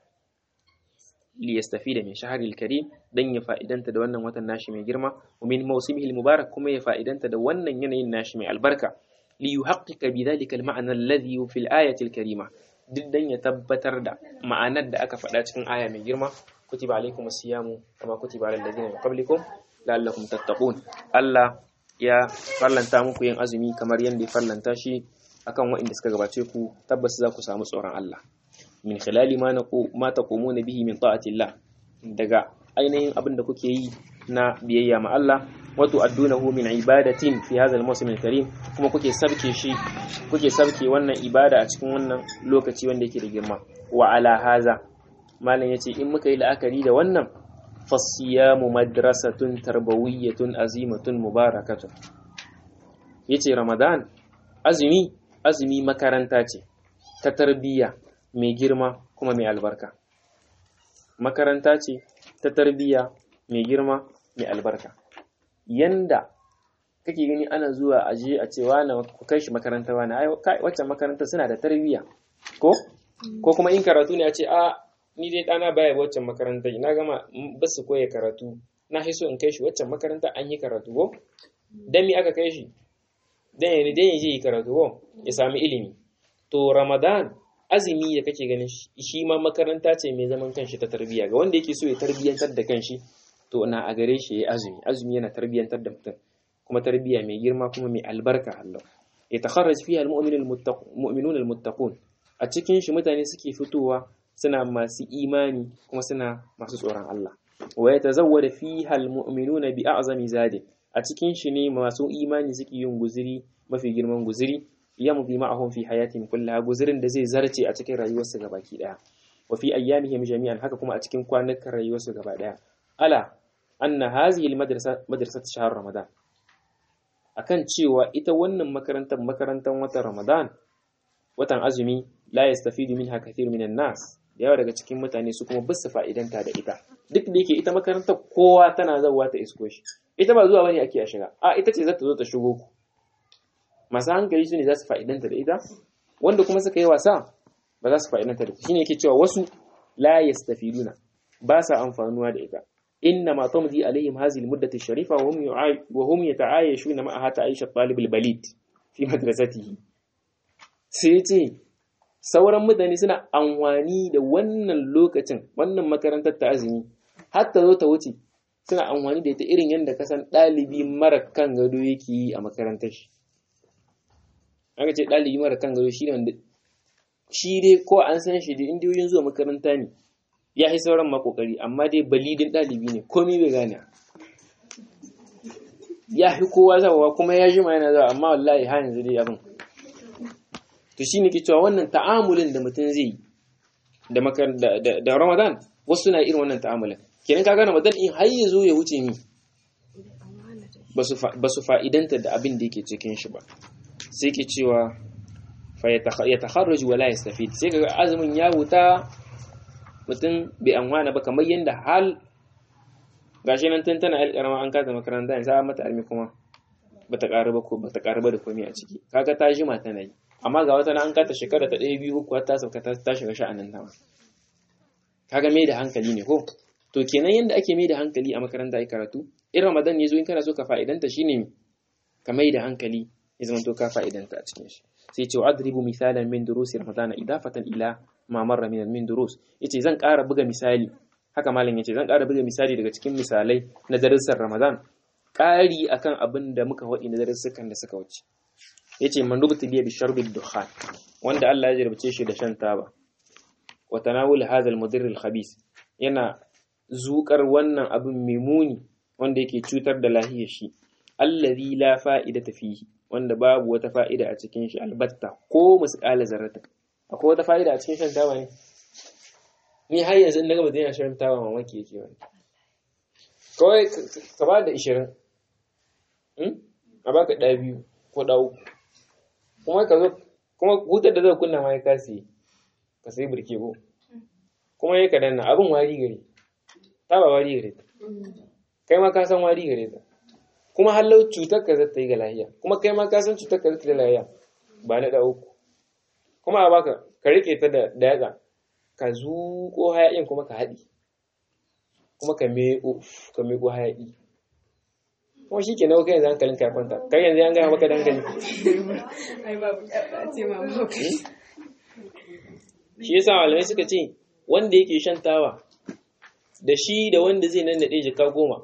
li yastafida min shahril karim dan ya fa'idanta da wannan watan nashi mai girma wa min mawsimihi mubarak kuma ya fa'idanta da wannan yanayin nashi mai albarka li yuhaqqiqa bidhalika al-ma'na alladhi fi al-ayati al-karima duk dan ya tabbatar da ma'anar da aka faɗa cikin aya mai girma kutiba alaikum as-siyamu kama kutiba alal ladina min qablikum la'allakum tattaqun Allah ya farlanta muku yin azumi kamar yadda ya farlanta shi akan waɗanda suka gabace ku tabbas za ku samu tsoron Allah min khilali ma ma taqumuna bihi min ta'atillah daga ainihin abin da kuke yi na biyayya ma Allah wa tu'addunahu min ibadatin fi hadha al-mawsim al-karim kuma kuke sabke shi kuke sabke wannan ibada a cikin wannan lokaci wanda yake da girma wa ala haza malam yace in muka yi la'akari da wannan fasiyamu madrasatun tarbawiyyatun azimatun mubarakatun yace ramadan azumi azumi makaranta ce ta tarbiyya mai girma kuma mai albarka makaranta ce ta tarbiyya mai girma mai albarka yanda kake gani ana zuwa aje a ce wani ku kai shi makaranta wani ai waccan makaranta suna da tarbiyya ko ko kuma in karatu ne a ce a ni dai ɗana baya waccan makaranta na gama ba su koya karatu na so in kai shi waccan makaranta an yi karatu ko dan me aka kai shi dan ya dan ya je yi karatu ko ya sami ilimi to ramadan azumi da kake ganin shi ma makaranta ce mai zaman kanshi ta tarbiyya ga wanda yake so ya tarbiyyantar da kanshi to na a gare shi ya azumi azumi yana tarbiyyantar da mutum kuma tarbiyya mai girma kuma mai albarka Allah ya takharraj fiha almu'minun almuttaqun a cikin shi mutane suke fitowa suna masu imani kuma suna masu tsoron Allah wa yatazawwada fiha almu'minuna bi a'zami zadi a cikin shi ne masu imani suke yin guziri mafi girman guziri yamdi ma'ahum fi hayatihim kullaha guzirin da zai zarce a cikin rayuwarsu gabaki daya wa fi ayyamihim jami'an haka kuma a cikin kwanukan rayuwarsu gaba daya ala anna hazihi almadrasa madrasat shahr ramadan akan cewa ita wannan makarantar makarantar watan ramadan watan azumi la yastafidu minha kathir minan nas da yawa daga cikin mutane su kuma basu fa'idanta da ita duk da yake ita makarantar kowa tana zawa ta isko shi ita ba zuwa bane ake a shiga a ita ce za ta zo ta shigo ku masu hankali su ne za su fa'idanta da ita wanda kuma suka yi wasa ba za su fa'idanta da ita shine yake cewa wasu la yastafiduna ba sa amfanuwa da ita inna ma tamdi alaihim hadhihi almuddatu sharifa wa hum wa hum yata'ayashuna ma'aha ta'aysha talib albalid fi madrasatihi sai ce sauran mutane suna amfani da wannan lokacin wannan makarantar ta azumi har ta zo ta wuce suna amfani da ita irin yadda kasan ɗalibi mara kan gado yake yi a makarantar shi aka ce ɗalibi mara kan gado shi ne wanda shi dai ko an san shi da indiyoyin zuwa makaranta ne ya yi sauran makokari amma dai balidin ɗalibi ne komi bai gane ya fi kowa zawa kuma ya jima yana zawa amma wallahi ha yanzu dai abin to shi ne ke cewa wannan ta'amulin da mutum zai yi da ramadan wasu na irin wannan ta'amulin kenan ka gane ramadan in har ya zo ya wuce ni ba su fa'idanta da abin da yake cikin shi ba sai ke cewa ya takharraju wala yastafid sai kaga azumin ya wuta mutum bai anwana ba kamar yanda hal gashi nan tun tana alƙarama an kata makaranta yanzu an mata almi kuma bata ƙaru ba ko bata ƙaru ba da komai a ciki kaga ta jima tana yi amma ga wata na an kata shekara ta ɗaya biyu uku har ta sauka ta shiga sha'anin ta kaga mai da hankali ne ko to kenan yanda ake mai da hankali a makaranta ai karatu in ramadan ya zo in kana so ka fa'idanta shine ka mai da hankali ya zama to ka fa'idanta a cikin shi sai ce adribu misalan min durusi ramadana idafatan ila ma marra min min durus yace zan ƙara buga misali haka malam yace zan ƙara buga misali daga cikin misalai na darussan ramadan ƙari akan abin da muka waɗi na darussukan da suka wuce yace man rubuta biya bi sharbi dukhan wanda Allah ya jarbace shi da shan taba wa tanawul hadha al-mudirr al-khabith yana zukar wannan abin mai muni wanda yake cutar da lahiyar shi allazi la fa'idata fihi wanda babu wata fa'ida a cikin shi albatta ko musqala zarrata akwai wata fa'ida a cikin shan taba ne ni har yanzu in naga mutum yana shan taba mamaki yake wani kawai ka ba da 20 a baka ɗaya biyu ko ɗaya uku kuma ka zo kuma hutar da zai kunna ma ya kasi ka sai birke ko kuma ya ka danna abin wari gare ta ba wari gare ta kai ma ka san wari gare ta kuma hallau cutar ka zata yi ga lahiya kuma kai ma ka san cutar ka zata yi ga lahiya ba na ɗaya uku kuma a baka ka rike ta da yatsa ka zuƙo hayaƙin kuma ka haɗi kuma ka meƙo ka meƙo hayaƙi kuma shi ke nawa kai yanzu hankalin ka kwanta kai yanzu an gaya maka dankali shi yasa malamai suka ce wanda yake shan tawa da shi da wanda zai nan naɗe jika goma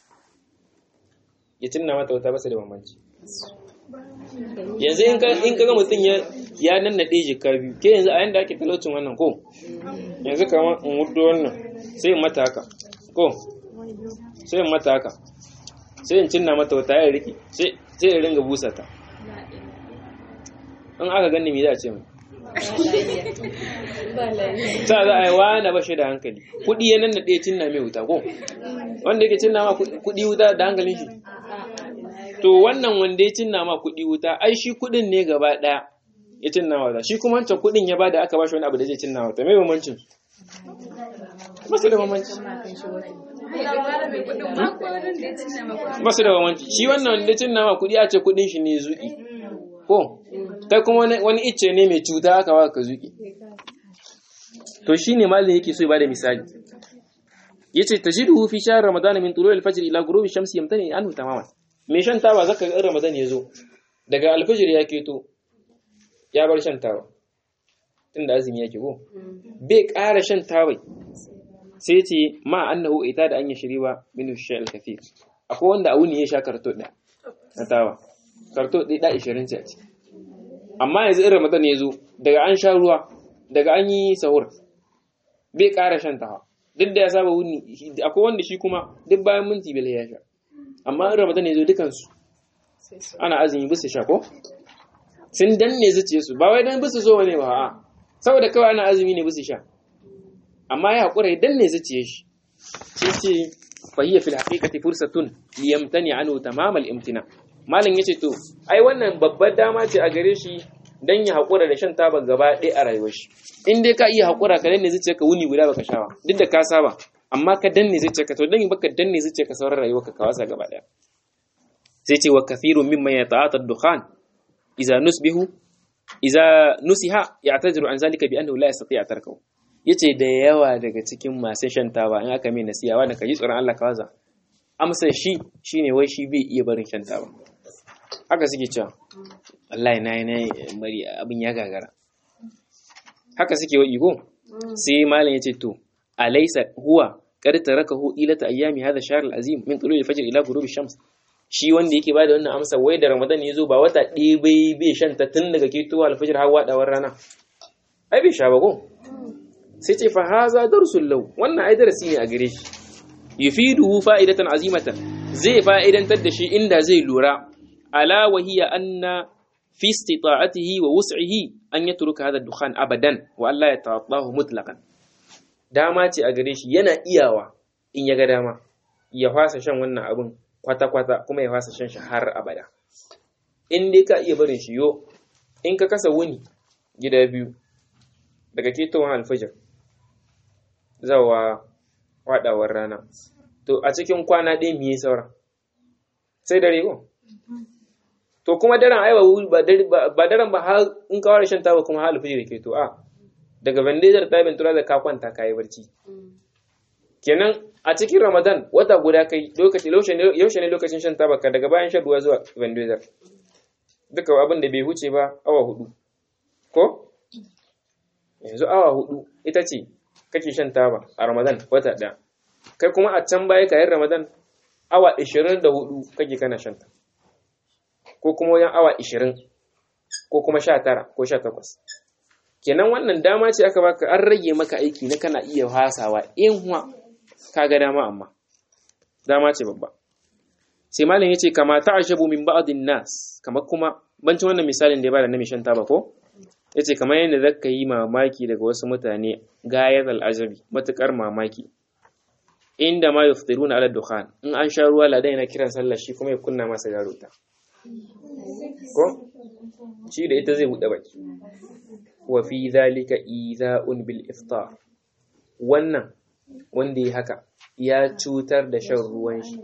ya tunna mata wata basa da bambanci yanzu in kaga mutum ya nan naɗe jika biyu ke yanzu a yanda ake talaucin wannan ko yanzu kama in wudo wannan sai in mata haka ko sai in mata haka sai in cinna mata wata ya riki sai in ringa busa ta in aka gani me za a ce mai ta za a yi wani ba shi da hankali kuɗi ya nan da ɗaya cinna mai wuta ko wanda yake cinna ma kuɗi wuta da hankalin shi to wannan wanda ya cinna ma kuɗi wuta ai shi kuɗin ne gaba ɗaya ya cinna ma wuta shi kuma wancan kuɗin ya bada aka ba shi wani abu da zai cinna wuta mai bambancin masu da bambanci masu da bambanci shi wannan wanda ya cinna ma kuɗi a ce kuɗin shi ne zuƙi ko kai kuma wani icce ne mai cuta aka ba ka zuƙi to shine malin yake so ya bada misali yace tajiduhu fi shahr ramadan min tulu'i al-fajr ila ghurubi shamsi yamtani anhu tamaman me shan taba zaka ga ramadan yazo daga al-fajr ya keto ya bar shan taba tunda azumi yake ko bai ƙara shan taba sai yace ma annahu ita da an yi shiriwa min shay'il kathir akwai wanda a wuni ya sha karto da na taba karto ɗaya da 20 ce amma yanzu in ramadan ya zo daga an sha ruwa daga an yi sahur bai ƙara shan tawa duk da ya saba wuni akwai wanda shi kuma duk bayan minti bai ya sha amma in ramadan ya zo dukansu ana azumi bisa sha ko sun danne zuciye su ba wai dan bisa so ne ba a saboda kawai ana azumi ne bisa sha amma ya haƙura ya danne zuciye shi sai ce fahiyya fil haqiqati fursatun liyamtani anhu tamamal imtina malam yace to ai wannan babbar dama ce a gare shi dan ya haƙura da shan taba gaba ɗaya a rayuwar shi in dai ka iya haƙura ka danne zuciya ka wuni guda baka shawa duk da ka saba amma ka danne zuciya ka to dan baka danne zuciya ka sauran rayuwar ka wasa gaba ɗaya sai ce wa kathirun mimman yata'ata ad-dukhan idza nusbihu idza nusiha ya'taziru an zalika bi annahu la yastati'a tarkahu yace da yawa daga cikin masu shan taba in aka mai nasiha wanda ka ji tsoron Allah ka waza amsa shi shine wai shi bai iya barin shan taba haka suke cewa wallahi na yi na bari abin ya gagara haka suke wa iko sai malam yace to alaysa huwa qad tarakahu ilata ayyami hadha shahr al-azim min tulu'i al-fajr ila ghurubi shams shi wanda yake bada wannan amsa wai da ramadan ya zo ba wata ɗaya bai bai shan ta tun daga ketowa al-fajr har wadawar rana ai bai sha ba ko sai ce fa haza darsul law wannan ai darasi ne a gare shi yufiduhu fa'idatan azimatan zai fa'idantar da shi inda zai lura ala wa hiya anna fi istita'atihi wa wus'ihi an yatruka hadha dukhan abadan wa Allah ya ta'atahu mutlaqan dama ce a gare shi yana iyawa in ya ga dama ya fasa shan wannan abin kwata-kwata kuma ya fasa shan shi har abada in dai ka iya barin shi yo in ka kasa wuni gida biyu daga ketowar alfajir zawa waɗawar rana to a cikin kwana ɗaya me saura sai dare ko to kuma daren ai ba daren ba har in ka fara shan taba kuma har alfijir ke to a daga bandejar ta bintura da ka kwanta ka yi barci kenan a cikin ramadan wata guda kai lokaci yaushe ne lokacin shan taba ka daga bayan shan ruwa zuwa bandejar duka abin da bai huce ba awa hudu ko yanzu awa hudu ita ce kake shan taba a ramadan wata ɗaya kai kuma a can baya kayan ramadan awa 24 kake kana shan ta ko kuma wajen awa 20 ko kuma 19 ko 18 kenan wannan dama ce aka baka an rage maka aiki na kana iya hasawa in huwa ka ga dama amma dama ce babba sai malam yace kama ta'ashabu min ba'din nas kamar kuma bancin wannan misalin da ya bada na mai shan taba ko yace kamar yadda zaka yi mamaki daga wasu mutane gayat al'ajabi matukar mamaki inda ma yuftiruna ala dukhan in an sha ruwa ladan yana kiran sallah shi kuma ya kunna masa garuta ko shi da ita zai bude baki wa fi dhalika idha'un bil iftar wannan wanda ya haka ya cutar da shan ruwan shi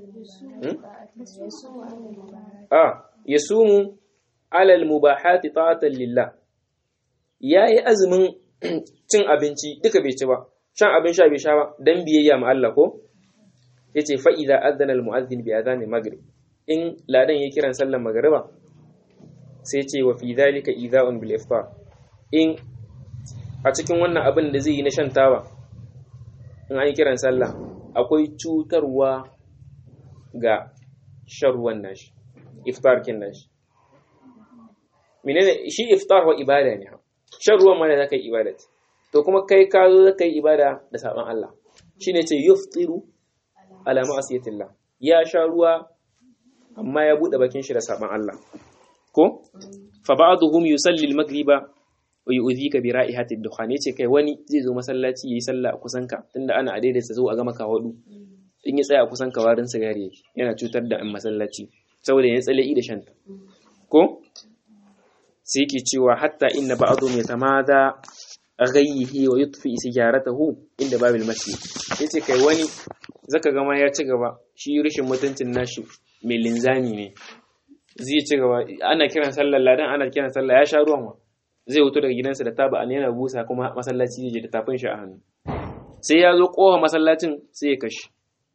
a yasumu ala al mubahati ta'atan lillah yayi azumin cin abinci duka bai ci ba shan abin sha bai sha ba dan biyayya ma Allah ko yace fa idza adana al mu'adhdhin bi adhan maghrib in ladan ya kiran sallar magriba sai ce wa fi dhalika idha'un bil iftar in a cikin wannan abin da zai yi na shan taba in an yi kiran sallah akwai cutarwa ga shan ruwan nashi iftar kin nashi menene shi iftar wa ibada ne shan ruwan ma da zaka yi ibada to kuma kai ka zo zaka yi ibada da saban Allah shine ce yuftiru ala ma'asiyatillah ya sha ruwa amma ya bude bakin shi da saban Allah ko fa ba'dhum yusalli al-maghriba wa yu'dhika bi ra'ihati ad-dukhan yace kai wani zai zo masallaci yayi sallah a kusan ka tunda ana a daidaita zo a gama ka wadu in ya tsaya a kusan ka warin sigari yake yana cutar da an masallaci saboda ya tsale da shanta ko sai yake cewa hatta inna ba'dhum yatamada ghayyihi wa yutfi sigaratahu inda babil masjid yace kai wani zaka ga ma ya ci gaba shi rishin mutuncin nashi mai linzami ne zai ci gaba ana kiran sallar ladan ana kiran sallah ya sha ruwan ma zai wuto daga gidansa da taba an yana busa kuma masallaci zai je da tafin shi a hannu sai ya zo kowa masallacin sai ya kashi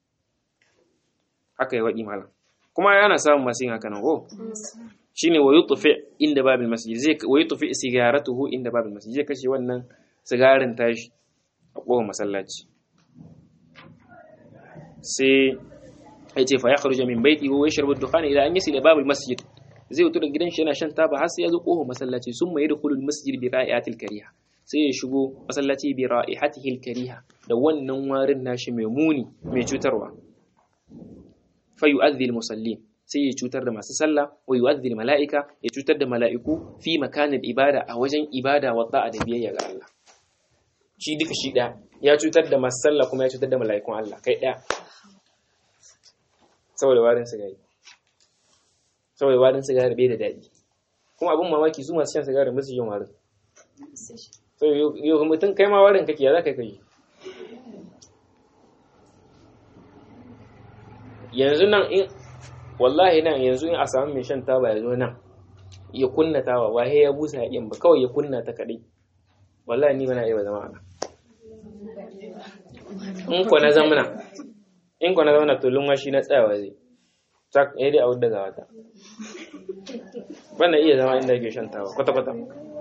haka ya waɗi malam kuma yana samun masu yin haka nan ko shine wa yutfi inda babil masjid zai wa yutfi sigaratuhu inda babil masjid zai kashe wannan sigarin tashi a kowa masallaci sai ya ce fa ya kharuja min baiti wa yashrabu ad-dukhana ila an yasila babil masjid zai wuto daga gidan shi yana shan taba har sai ya zo kowa masallaci sun mai yadkhulu al-masjid bi ra'iatil kariha sai ya shigo masallaci bi ra'ihatihi al-kariha da wannan warin nashi mai muni mai cutarwa fa yu'adhdhi al-musallin sai ya cutar da masu sallah wa yu'adhdhi al-mala'ika ya cutar da mala'iku fi makanin ibada a wajen ibada wa da'a da biyayya ga Allah shi duka shi ɗaya ya cutar da masu sallah kuma ya cutar da mala'ikun Allah kai ɗaya saboda warin sigari saboda warin sigari bai da daɗi kuma abin mamaki su masu shan sigari musu yin warin so yau mutum kai ma warin kake ya za ka kai yanzu nan in wallahi nan yanzu in a samu mai shan taba ya zo nan ya kunna tawa wahe ya busa ya ba kawai ya kunna ta kaɗai wallahi ni bana iya zama ana in ko na zamana in ko na zamana to lunwa shi na tsayawa zai tak ya dai a wadda ga wata bana iya zama inda yake shan tawa kwata kwata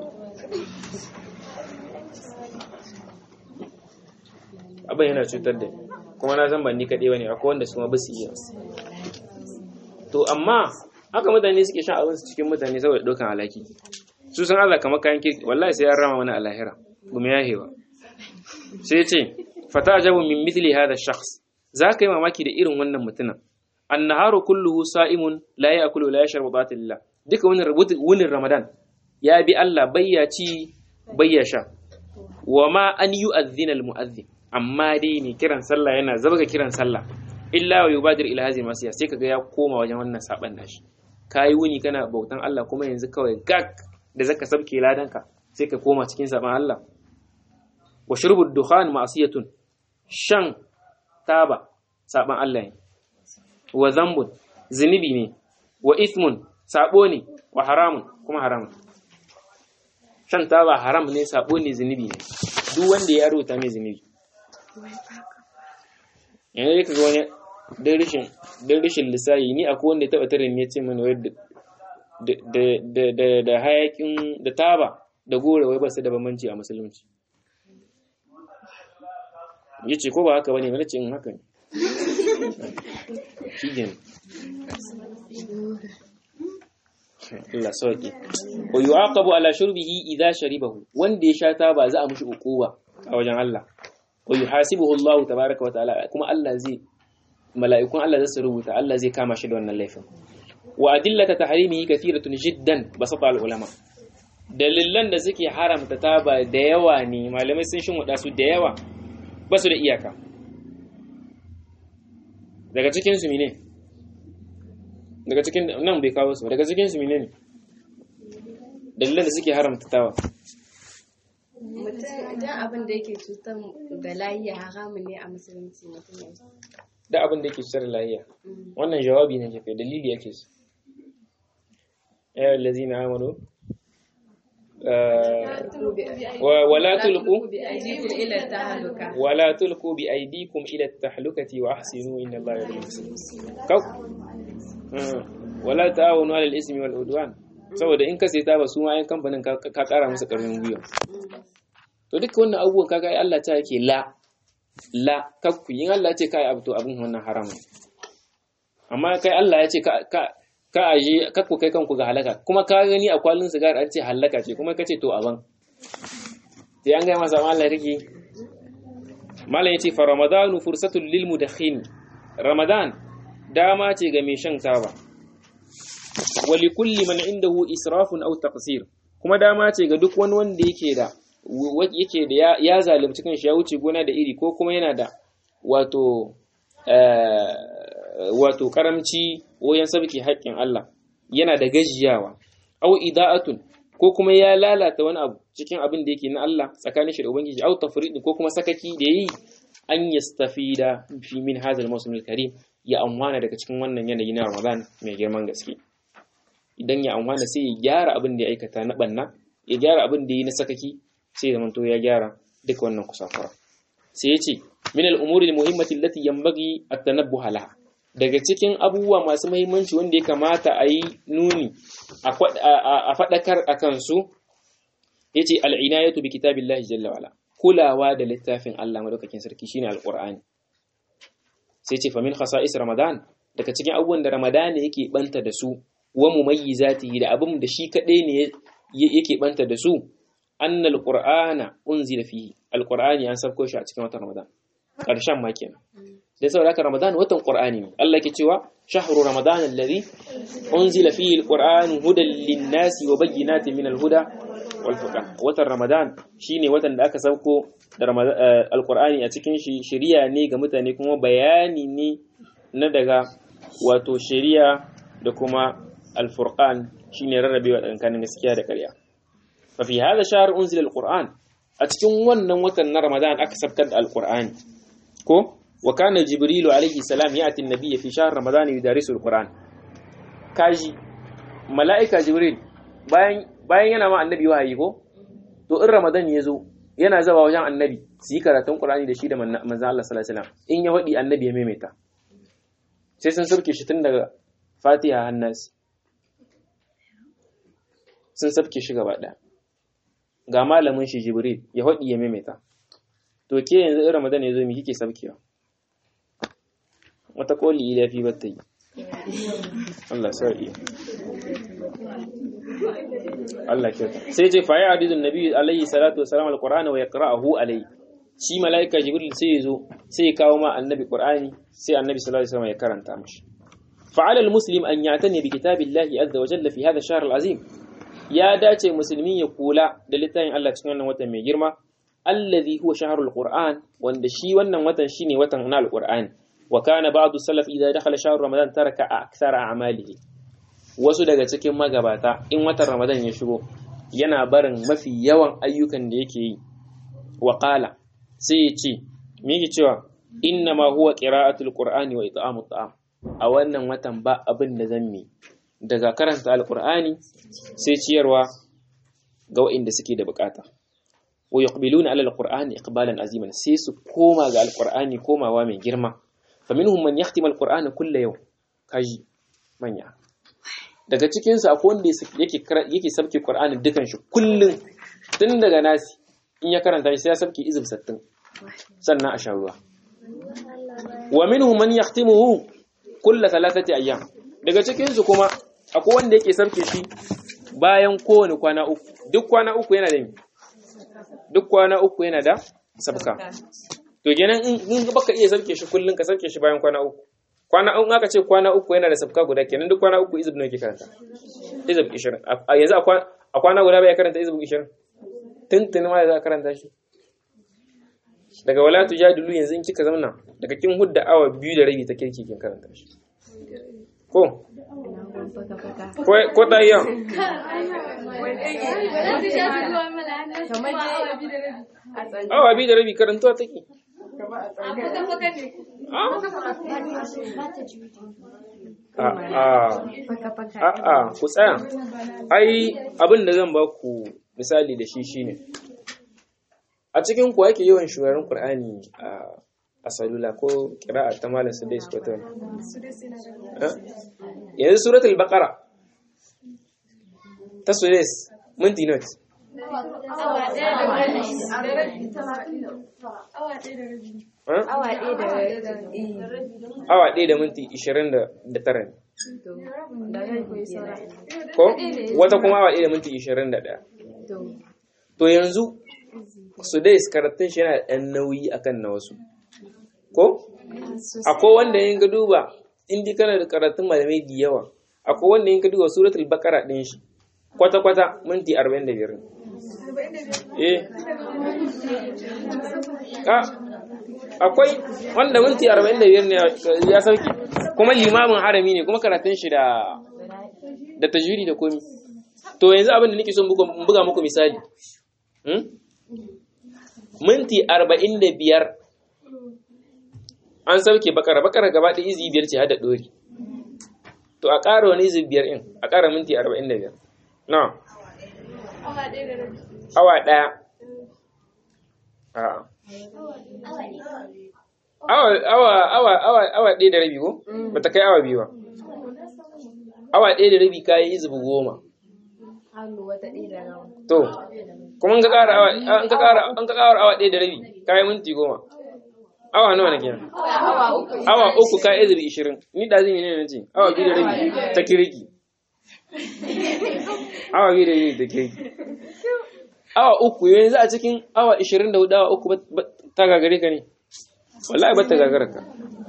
abin yana cutar da kuma na zan ban ni kaɗai bane akwai wanda su ma ba su iya to amma haka mutane suke shan abin su cikin mutane saboda ɗaukan alaki su san Allah kamar kayan kirki wallahi sai ya rama wani alahira gumi ya hewa sai ce fata ajabu min mithli hadha shakhs za ka yi mamaki da irin wannan mutumin annaharu kulluhu sa'imun la ya'kulu la yashrabu batillah duka wani wunin ramadan ya bi Allah bayya ci bayya sha wa ma an yu'adhdhina al-mu'adhdhin amma dai ne kiran sallah yana zabga kiran sallah illa wa yubadir ila hadhihi masiya sai kaga ya koma wajen wannan saban nashi kai wuni kana bautan Allah kuma yanzu kawai gak da zaka sabke ladanka sai ka koma cikin saban Allah wa shurbu dukhan ma'siyatun shan taba saban Allah ne wa zambun zunubi ne wa ithmun sabo ne wa haramun kuma haramun shan taba haram ne sabo ne zunubi ne duk wanda ya rubuta mai zunubi yanzu ka ga wani don rashin don rashin lissayi ni akwai wanda ya taba tare ne ya ce mana wai da da hayakin da taba da gore wai ba su da bambanci a musulunci ya ce ko ba haka bane wani ce in haka ne shi ne Allah sauki wa yu'aqabu ala shurbihi idha sharibahu wanda ya sha taba za a mushi ukuba a wajen Allah wa yuhasibuhu Allah tabaaraka wa ta'ala kuma Allah zai mala'ikun Allah zai rubuta Allah zai kama shi da wannan laifin wa adillata tahrimihi kathiratun jiddan basata al ulama dalilan da suke haramta taba da yawa ne malamai sun shin wada su da yawa ba su da iyaka daga cikin su ne daga cikin nan bai kawo su daga cikin su ne dalilan da suke haramta taba mutum idan abin da yake cutar da lahiya haramun ne a musulunci mutum ya da abin da yake cutar da lahiya wannan jawabi ne ke dalili yake su ya allazina amanu ولا تلقوا ولا تلقوا بأيديكم إلى التحلكة وأحسنوا إن الله يحب المحسنين كو ولا تعاونوا على الإثم والعدوان saboda in ka sai ta ba su ma yan kamfanin ka kara musu karfin gwiwa to duka wannan abubuwan kaga ai Allah ta yake la la kakku in Allah ya ce kai abu to abin wannan haramun amma kai Allah ya ce ka ka aje kakku kai kanku ga halaka kuma ka gani a kwalin sigar an ce halaka ce kuma ka ce to aban sai an gaya masa Allah kake malam yace fa ramadanu fursatul lil mudakhin ramadan dama ce ga mai shan taba wa li kulli man indahu israfun aw taqsir kuma dama ce ga duk wani wanda yake da yake da ya zalunci kanshi ya wuce gona da iri ko kuma yana da wato wato karamci wajen sabki haƙƙin Allah yana da gajiyawa aw ida'atun ko kuma ya lalata wani abu cikin abin da yake na Allah tsakanin shi da ubangiji aw tafrid ko kuma sakaki da yi an yastafida fi min hadha al-mawsim al-karim ya amwana daga cikin wannan yanayi na Ramadan mai girman gaske idan ya amwana sai ya gyara abin da ya aikata na banna ya gyara abin da ya yi na sakaki sai ya zamanto ya gyara duka wannan kusafara sai ya ce min al-umuri al-muhimmati allati yanbaghi at-tanabbuh laha daga cikin abubuwa masu mahimmanci wanda ya kamata a yi nuni a faɗakar a kansu ya ce al'inayatu bi kitabin lahi jalla wala kulawa da littafin Allah madaukakin sarki shine alƙur'ani sai ce famin khasa'is ramadan daga cikin abubuwan da ramadan yake banta da su wa mumayyizati da abin da shi kaɗai ne yake banta da su annal qur'ana unzila fihi alqur'ani an sabko shi a cikin watan ramadan ƙarshen ma kenan da saboda haka Ramadan watan Qur'ani ne Allah ke cewa shahru Ramadan alladhi unzila fihi alquran hudan lin-nasi wa bayyinatin min al-huda wal furqan watan Ramadan shine watan da aka sauko da alqur'ani a cikin shi shari'a ne ga mutane kuma bayani ne na daga wato shari'a da kuma al-furqan shine rarrabewa tsakanin gaskiya da ƙarya fa fi hadha shahr unzila alquran a cikin wannan watan na Ramadan aka sabkar da alqur'ani ko وكان جبريل عليه السلام يأتي النبي في شهر رمضان يدرس القرآن كاجي ملائكة جبريل bayan bayan yana ma annabi wahayi ko to in ramadan ya zo yana zaba wajen annabi su yi karatun qur'ani da shi da manzon Allah sallallahu alaihi wasallam in ya wadi annabi ya maimaita sai sun sauke shi tun daga fatiha hannas sun sauke shi gaba daya ga malamin shi jibril ya wadi ya maimaita to ke yanzu in ramadan ya zo mi kike saukewa wata koli ila fi bata yi Allah sar'i Allah kyauta sai ce fa ya hadithun nabi alaihi salatu wassalam alqur'ana wa yaqra'uhu alaihi shi malaika jibril sai yazo sai ya kawo ma annabi qur'ani sai annabi sallallahu alaihi wasallam ya karanta mishi fa ala almuslim an ya'tani bi kitabillahi azza wa jalla fi hadha ash-shahr al-azim ya dace musulmi ya kula da littafin Allah cikin wannan watan mai girma alladhi huwa shahrul qur'an wanda shi wannan watan shine watan na alqur'ani وكان بعض السلف إذا دخل شهر رمضان ترك أكثر أعماله wasu daga cikin magabata in watan Ramadan ya shigo yana barin mafi yawan ayyukan da yake yi wa qala sai ya ce me yake cewa inna ma huwa qira'atul qur'ani wa it'amut ta'am a wannan watan ba abin da zan mi daga karanta alqur'ani sai ciyarwa ga waɗanda suke da bukata wa yuqbiluna ala alqur'ani iqbalan aziman sai su koma ga alqur'ani komawa mai girma faminhum man yahtimu alqur'ana kulla yau kaji manya daga cikin su akwai wanda yake yake sabke qur'ani dukan shi kullun tun daga nasi in ya karanta shi sai ya sabke izib 60 sannan a sha ruwa wa minhum man yahtimuhu kulla thalathati ayyam daga cikin su kuma akwai wanda yake sabke shi bayan kowane kwana uku duk kwana uku yana da duk kwana uku yana da sabka to kenan in baka iya sabke shi kullun ka sabke shi bayan kwana uku kwana in aka ce kwana uku yana da sabka guda kenan duk kwana uku izib nawa ke karanta izib 20 a yanzu a kwana guda bai karanta izib 20 tuntuni ma za ka karanta shi daga wala tujadilu yanzu in kika zauna daga kin hudda awa biyu da rabi ta kirki kin karanta shi ko ko ta yi awa biyu da rabi karantuwa take a'a ku tsaya ai abin da zan ba ku misali da shi shine a cikin ku ake yawan shugaban Qur'ani a salula ko kira'a ta malam su dai su kwata yanzu suratul baqara ta sudais minti not awa ɗaya da minti ishirin da tara ne ko wata kuma awa ɗaya da minti ishirin da ɗaya to yanzu su dai karatun shi yana ɗan nauyi akan na wasu ko akwai wanda yin ga duba indi kana da karatun malamai da yawa akwai wanda yin ga duba suratul baqara ɗin shi kwata-kwata minti 45 eh akwai wanda minti 45 ne ya sauki kuma limamin harami ne kuma karatun shi da da tajwidi da komi to yanzu abin da nake son buga muku misali minti 45 an sauke bakara bakara gaba da izi biyar ce hada dori to a ƙara wani izi biyar in a ƙara minti 45 na awa ɗaya awa awa awa awa awa ɗaya da rabi ko ba ta kai awa biyu ba awa ɗaya da rabi kayi izubu goma to kuma an ka ƙara awa an ka ƙara an ka ƙara awa ɗaya da rabi kayi minti goma awa nawa na kenan awa uku ka izubu ishirin ni da zai ne na ce awa biyu da rabi ta kirki awa biyu da rabi ta kirki awa uku yanzu a cikin awa 24 awa uku ta gagare ka ne wallahi ba ta gagara ka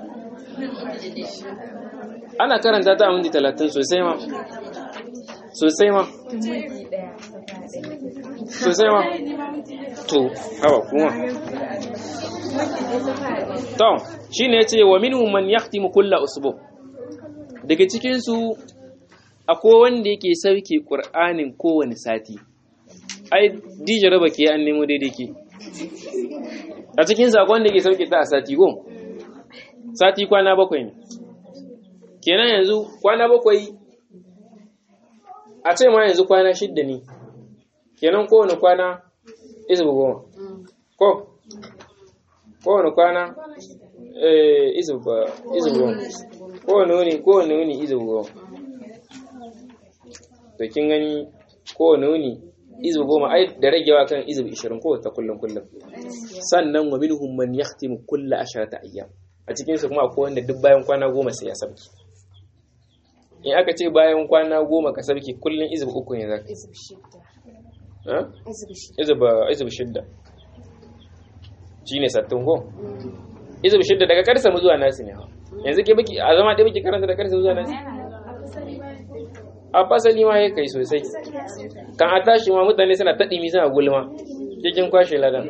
ana karanta ta a minti talatin sosai ma sosai ma sosai ma to hawa kuma to shi ne ce wa minhum man yahtimu kulla usbu daga cikinsu akwai wanda yake sauke ƙur'anin kowane sati ai dija raba ke an nemo daidai ke a cikin sakon da ke sauke ta a sati go sati kwana bakwai ne kenan yanzu kwana bakwai a ce ma yanzu kwana shidda ne kenan kowane kwana izubu goma ko kowane kwana izubu goma kowane wuni kowane wuni izubu goma to kin gani kowane wuni izu goma ai da ragewa kan izu 20 ko ta kullum kullum sannan wa minhum man yahtimu kulla asharata ayyam a cikin su kuma akwai wanda duk bayan kwana goma sai ya sabki in aka ce bayan kwana goma ka sabki kullum izu uku ne zaka izu ba izu shidda shine sattin ko izu shidda daga karsa mu zuwa nasi ne yanzu ke baki a zama ɗaya baki karanta da karsa zuwa nasi a fasali ma ya kai sosai kan a tashi ma mutane suna taɗimi suna gulma cikin kwashe ladan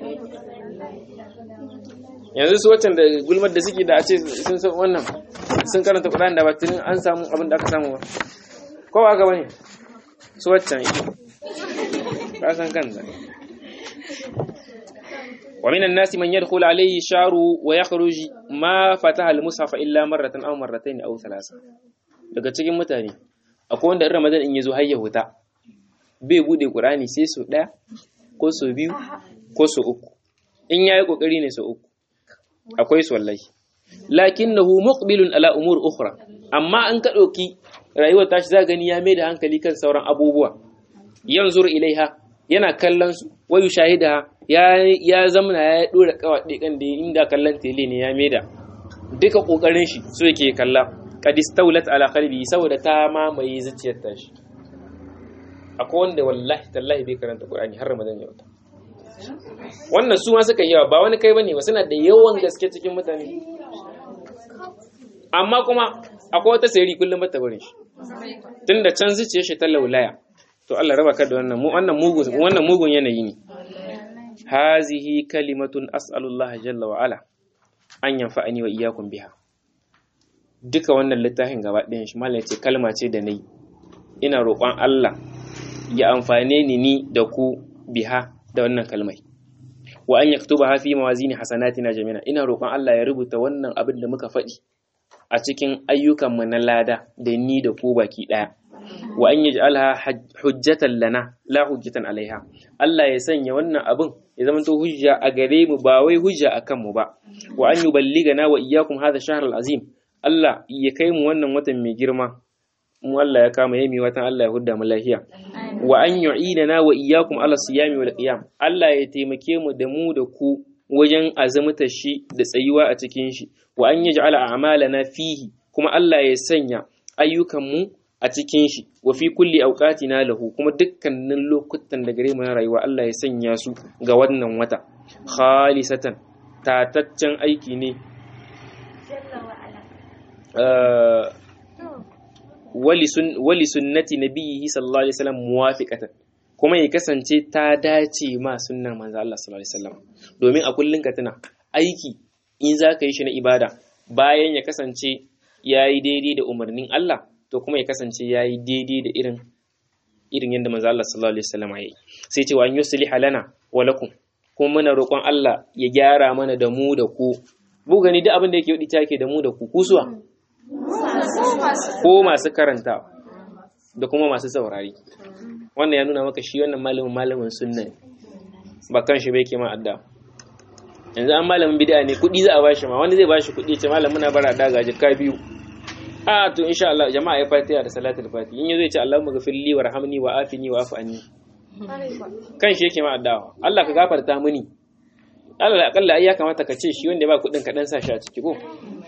yanzu su waccan da gulmar da suke da a ce sun san wannan sun karanta kuɗaɗen da batun an samu abin da aka samu ba ko ba ka bane su waccan ka san kan da ومن الناس من يدخل عليه شعر ويخرج ما فتح المصحف إلا مرة أو مرتين أو ثلاثة daga cikin mutane akwai wanda in ramadan in yazo har ya huta bai bude qur'ani sai so daya ko so biyu ko so uku in yayi kokari ne so uku akwai su wallahi lakinnahu muqbilun ala umur ukhra amma an ka dauki rayuwar tashi za gani ya mai da hankali kan sauran abubuwa yanzur ilaiha yana kallon su wayu shahida ya ya zamana ya dora kawaɗe kan da inda kallon tele ne ya mai da duka kokarin shi so yake kalla qad istawlat ala qalbi saboda ta mamaye zuciyar tashi akwai wanda wallahi tallahi bai karanta qur'ani har ramadan ya wata wannan su ma suka yawa ba wani kai bane ba suna da yawan gaske cikin mutane amma kuma akwai wata sayari kullum bata barin shi tunda can zuciyar shi ta laulaya to Allah raba ka da wannan mu wannan mugun wannan mugun yanayi ne hazihi kalimatun as'alullaha jalla wa ala an yanfa'ani wa iyyakum biha duka wannan littafin gaba ɗayan shi mallan ce kalma ce da nayi ina roƙon Allah ya amfane ni ni da ku biha da wannan kalmai wa an yaktuba fi mawazini hasanatina jami'a ina roƙon Allah ya rubuta wannan abin da muka faɗi a cikin ayyukanmu na lada da ni da ku baki ɗaya wa an yaj'alha hujjatan lana la hujjatan alaiha Allah ya sanya wannan abin ya zama to hujja a gare mu ba wai hujja akan mu ba wa an yuballigana wa iyyakum hadha shahr azim Allah ya kai mu wannan watan mai girma mu Allah ya kama yami watan Allah ya hudda mu lafiya wa an yu'idana wa iyyakum ala siyami wal qiyam Allah ya taimake mu da mu da ku wajen azumta shi da tsayuwa a cikin shi wa an yaj'ala a'malana fihi kuma Allah ya sanya ayyukan mu a cikin shi wa fi kulli awqatina lahu kuma dukkanin lokutan da gare mu na rayuwa Allah ya sanya su ga wannan wata khalisatan tataccen aiki ne wali sunnati nabiyyi sallallahu alaihi wasallam muwafiqatan kuma ya kasance ta dace ma sunnar manzo Allah sallallahu alaihi wasallam domin a kullun ka tuna aiki in za ka yi shi na ibada bayan ya kasance yayi daidai da umarnin Allah to kuma ya kasance yayi daidai da irin irin yadda manzo Allah sallallahu alaihi wasallam yayi sai ce wa an yusliha lana wa lakum kuma muna roƙon Allah ya gyara mana da mu da ku bu gani duk abin da yake wadi take da mu da ku kusuwa ko masu karanta da kuma masu saurari wannan ya nuna maka shi wannan malamin malamin sunna ne ba kan shi bai ke ma adda yanzu an malamin bid'a ne kuɗi za a bashi ma wani zai bashi kuɗi ce malam muna bara da gaji ka biyu a to insha Allah jama'a ya fatiha da salatul fatiha in yazo ya ce Allahumma ghafir li warhamni wa afini wa afu anni kan shi yake ma addawa Allah ka gafarta mini Allah akalla ai ya kamata ka ce shi wanda ba kuɗin ka dan sa shi a ciki ko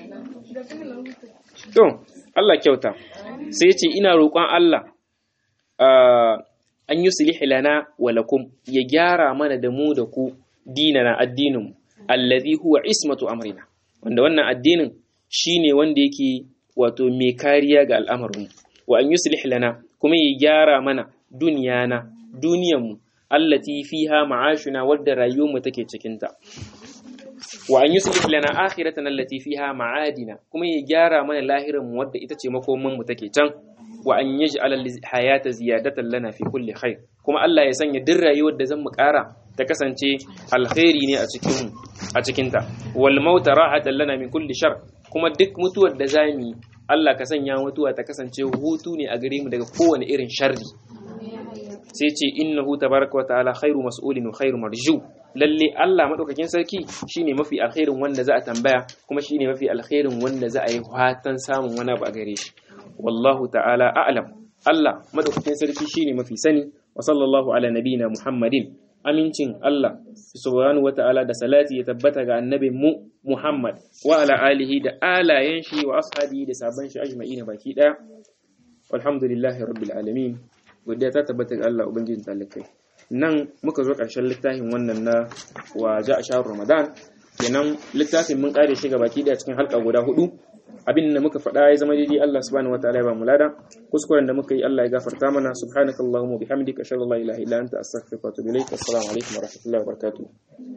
To, Allah kyauta, sai ce ina roƙon Allah an yi sulhi lana wa lakum ya gyara mana da mu da ku dinana addinin allazi huwa ismatu amrina wanda wannan addinin shine wanda yake wato mai kariya ga al'amarin wa an yuslih lana kuma ya gyara mana duniyana duniyanmu allati fiha ma'ashuna wadda rayuwarmu take cikinta wa an yuslih lana akhiratana allati fiha ma'adina kuma ya gyara mana lahirin mu wadda ita ce makoman mu take can wa an yaj'ala hayata ziyadatan lana fi kulli khair kuma Allah ya sanya duk rayuwar da zan mu kara ta kasance alkhairi ne a cikin a cikin ta wal mauta rahatan lana min kulli shar kuma duk mutuwar da zamu Allah ka sanya mutuwa ta kasance hutu ne a gare mu daga kowane irin sharri sai ce innahu tabaraka wa ta'ala khairu mas'ulin wa khairu marju lalle Allah madaukakin sarki shine mafi alkhairin wanda za a tambaya kuma shine mafi alkhairin wanda za a yi fatan samun wani abu a gare shi wallahu ta'ala a'lam Allah madaukakin sarki shine mafi sani wa sallallahu ala nabiyina Muhammadin amincin Allah subhanahu wa ta'ala da salati ya tabbata ga annabin mu Muhammad wa ala alihi da alayen shi wa ashabi da sabon shi ajma'ina baki daya walhamdulillahi rabbil alamin godiya ta tabbata ga Allah ubangijin talikai nan muka zo ƙarshen littafin wannan na wa ja a shahar ramadan kenan littafin mun ƙare shi baki daya cikin halka guda hudu abin da muka faɗa ya zama daidai Allah subhanahu wataala ya ba mu lada kuskuren da muka yi Allah ya gafarta mana subhanakallahumma bihamdika ashhadu an la ilaha illa anta astaghfiruka wa atubu ilaik assalamu alaikum wa rahmatullahi wa barakatuh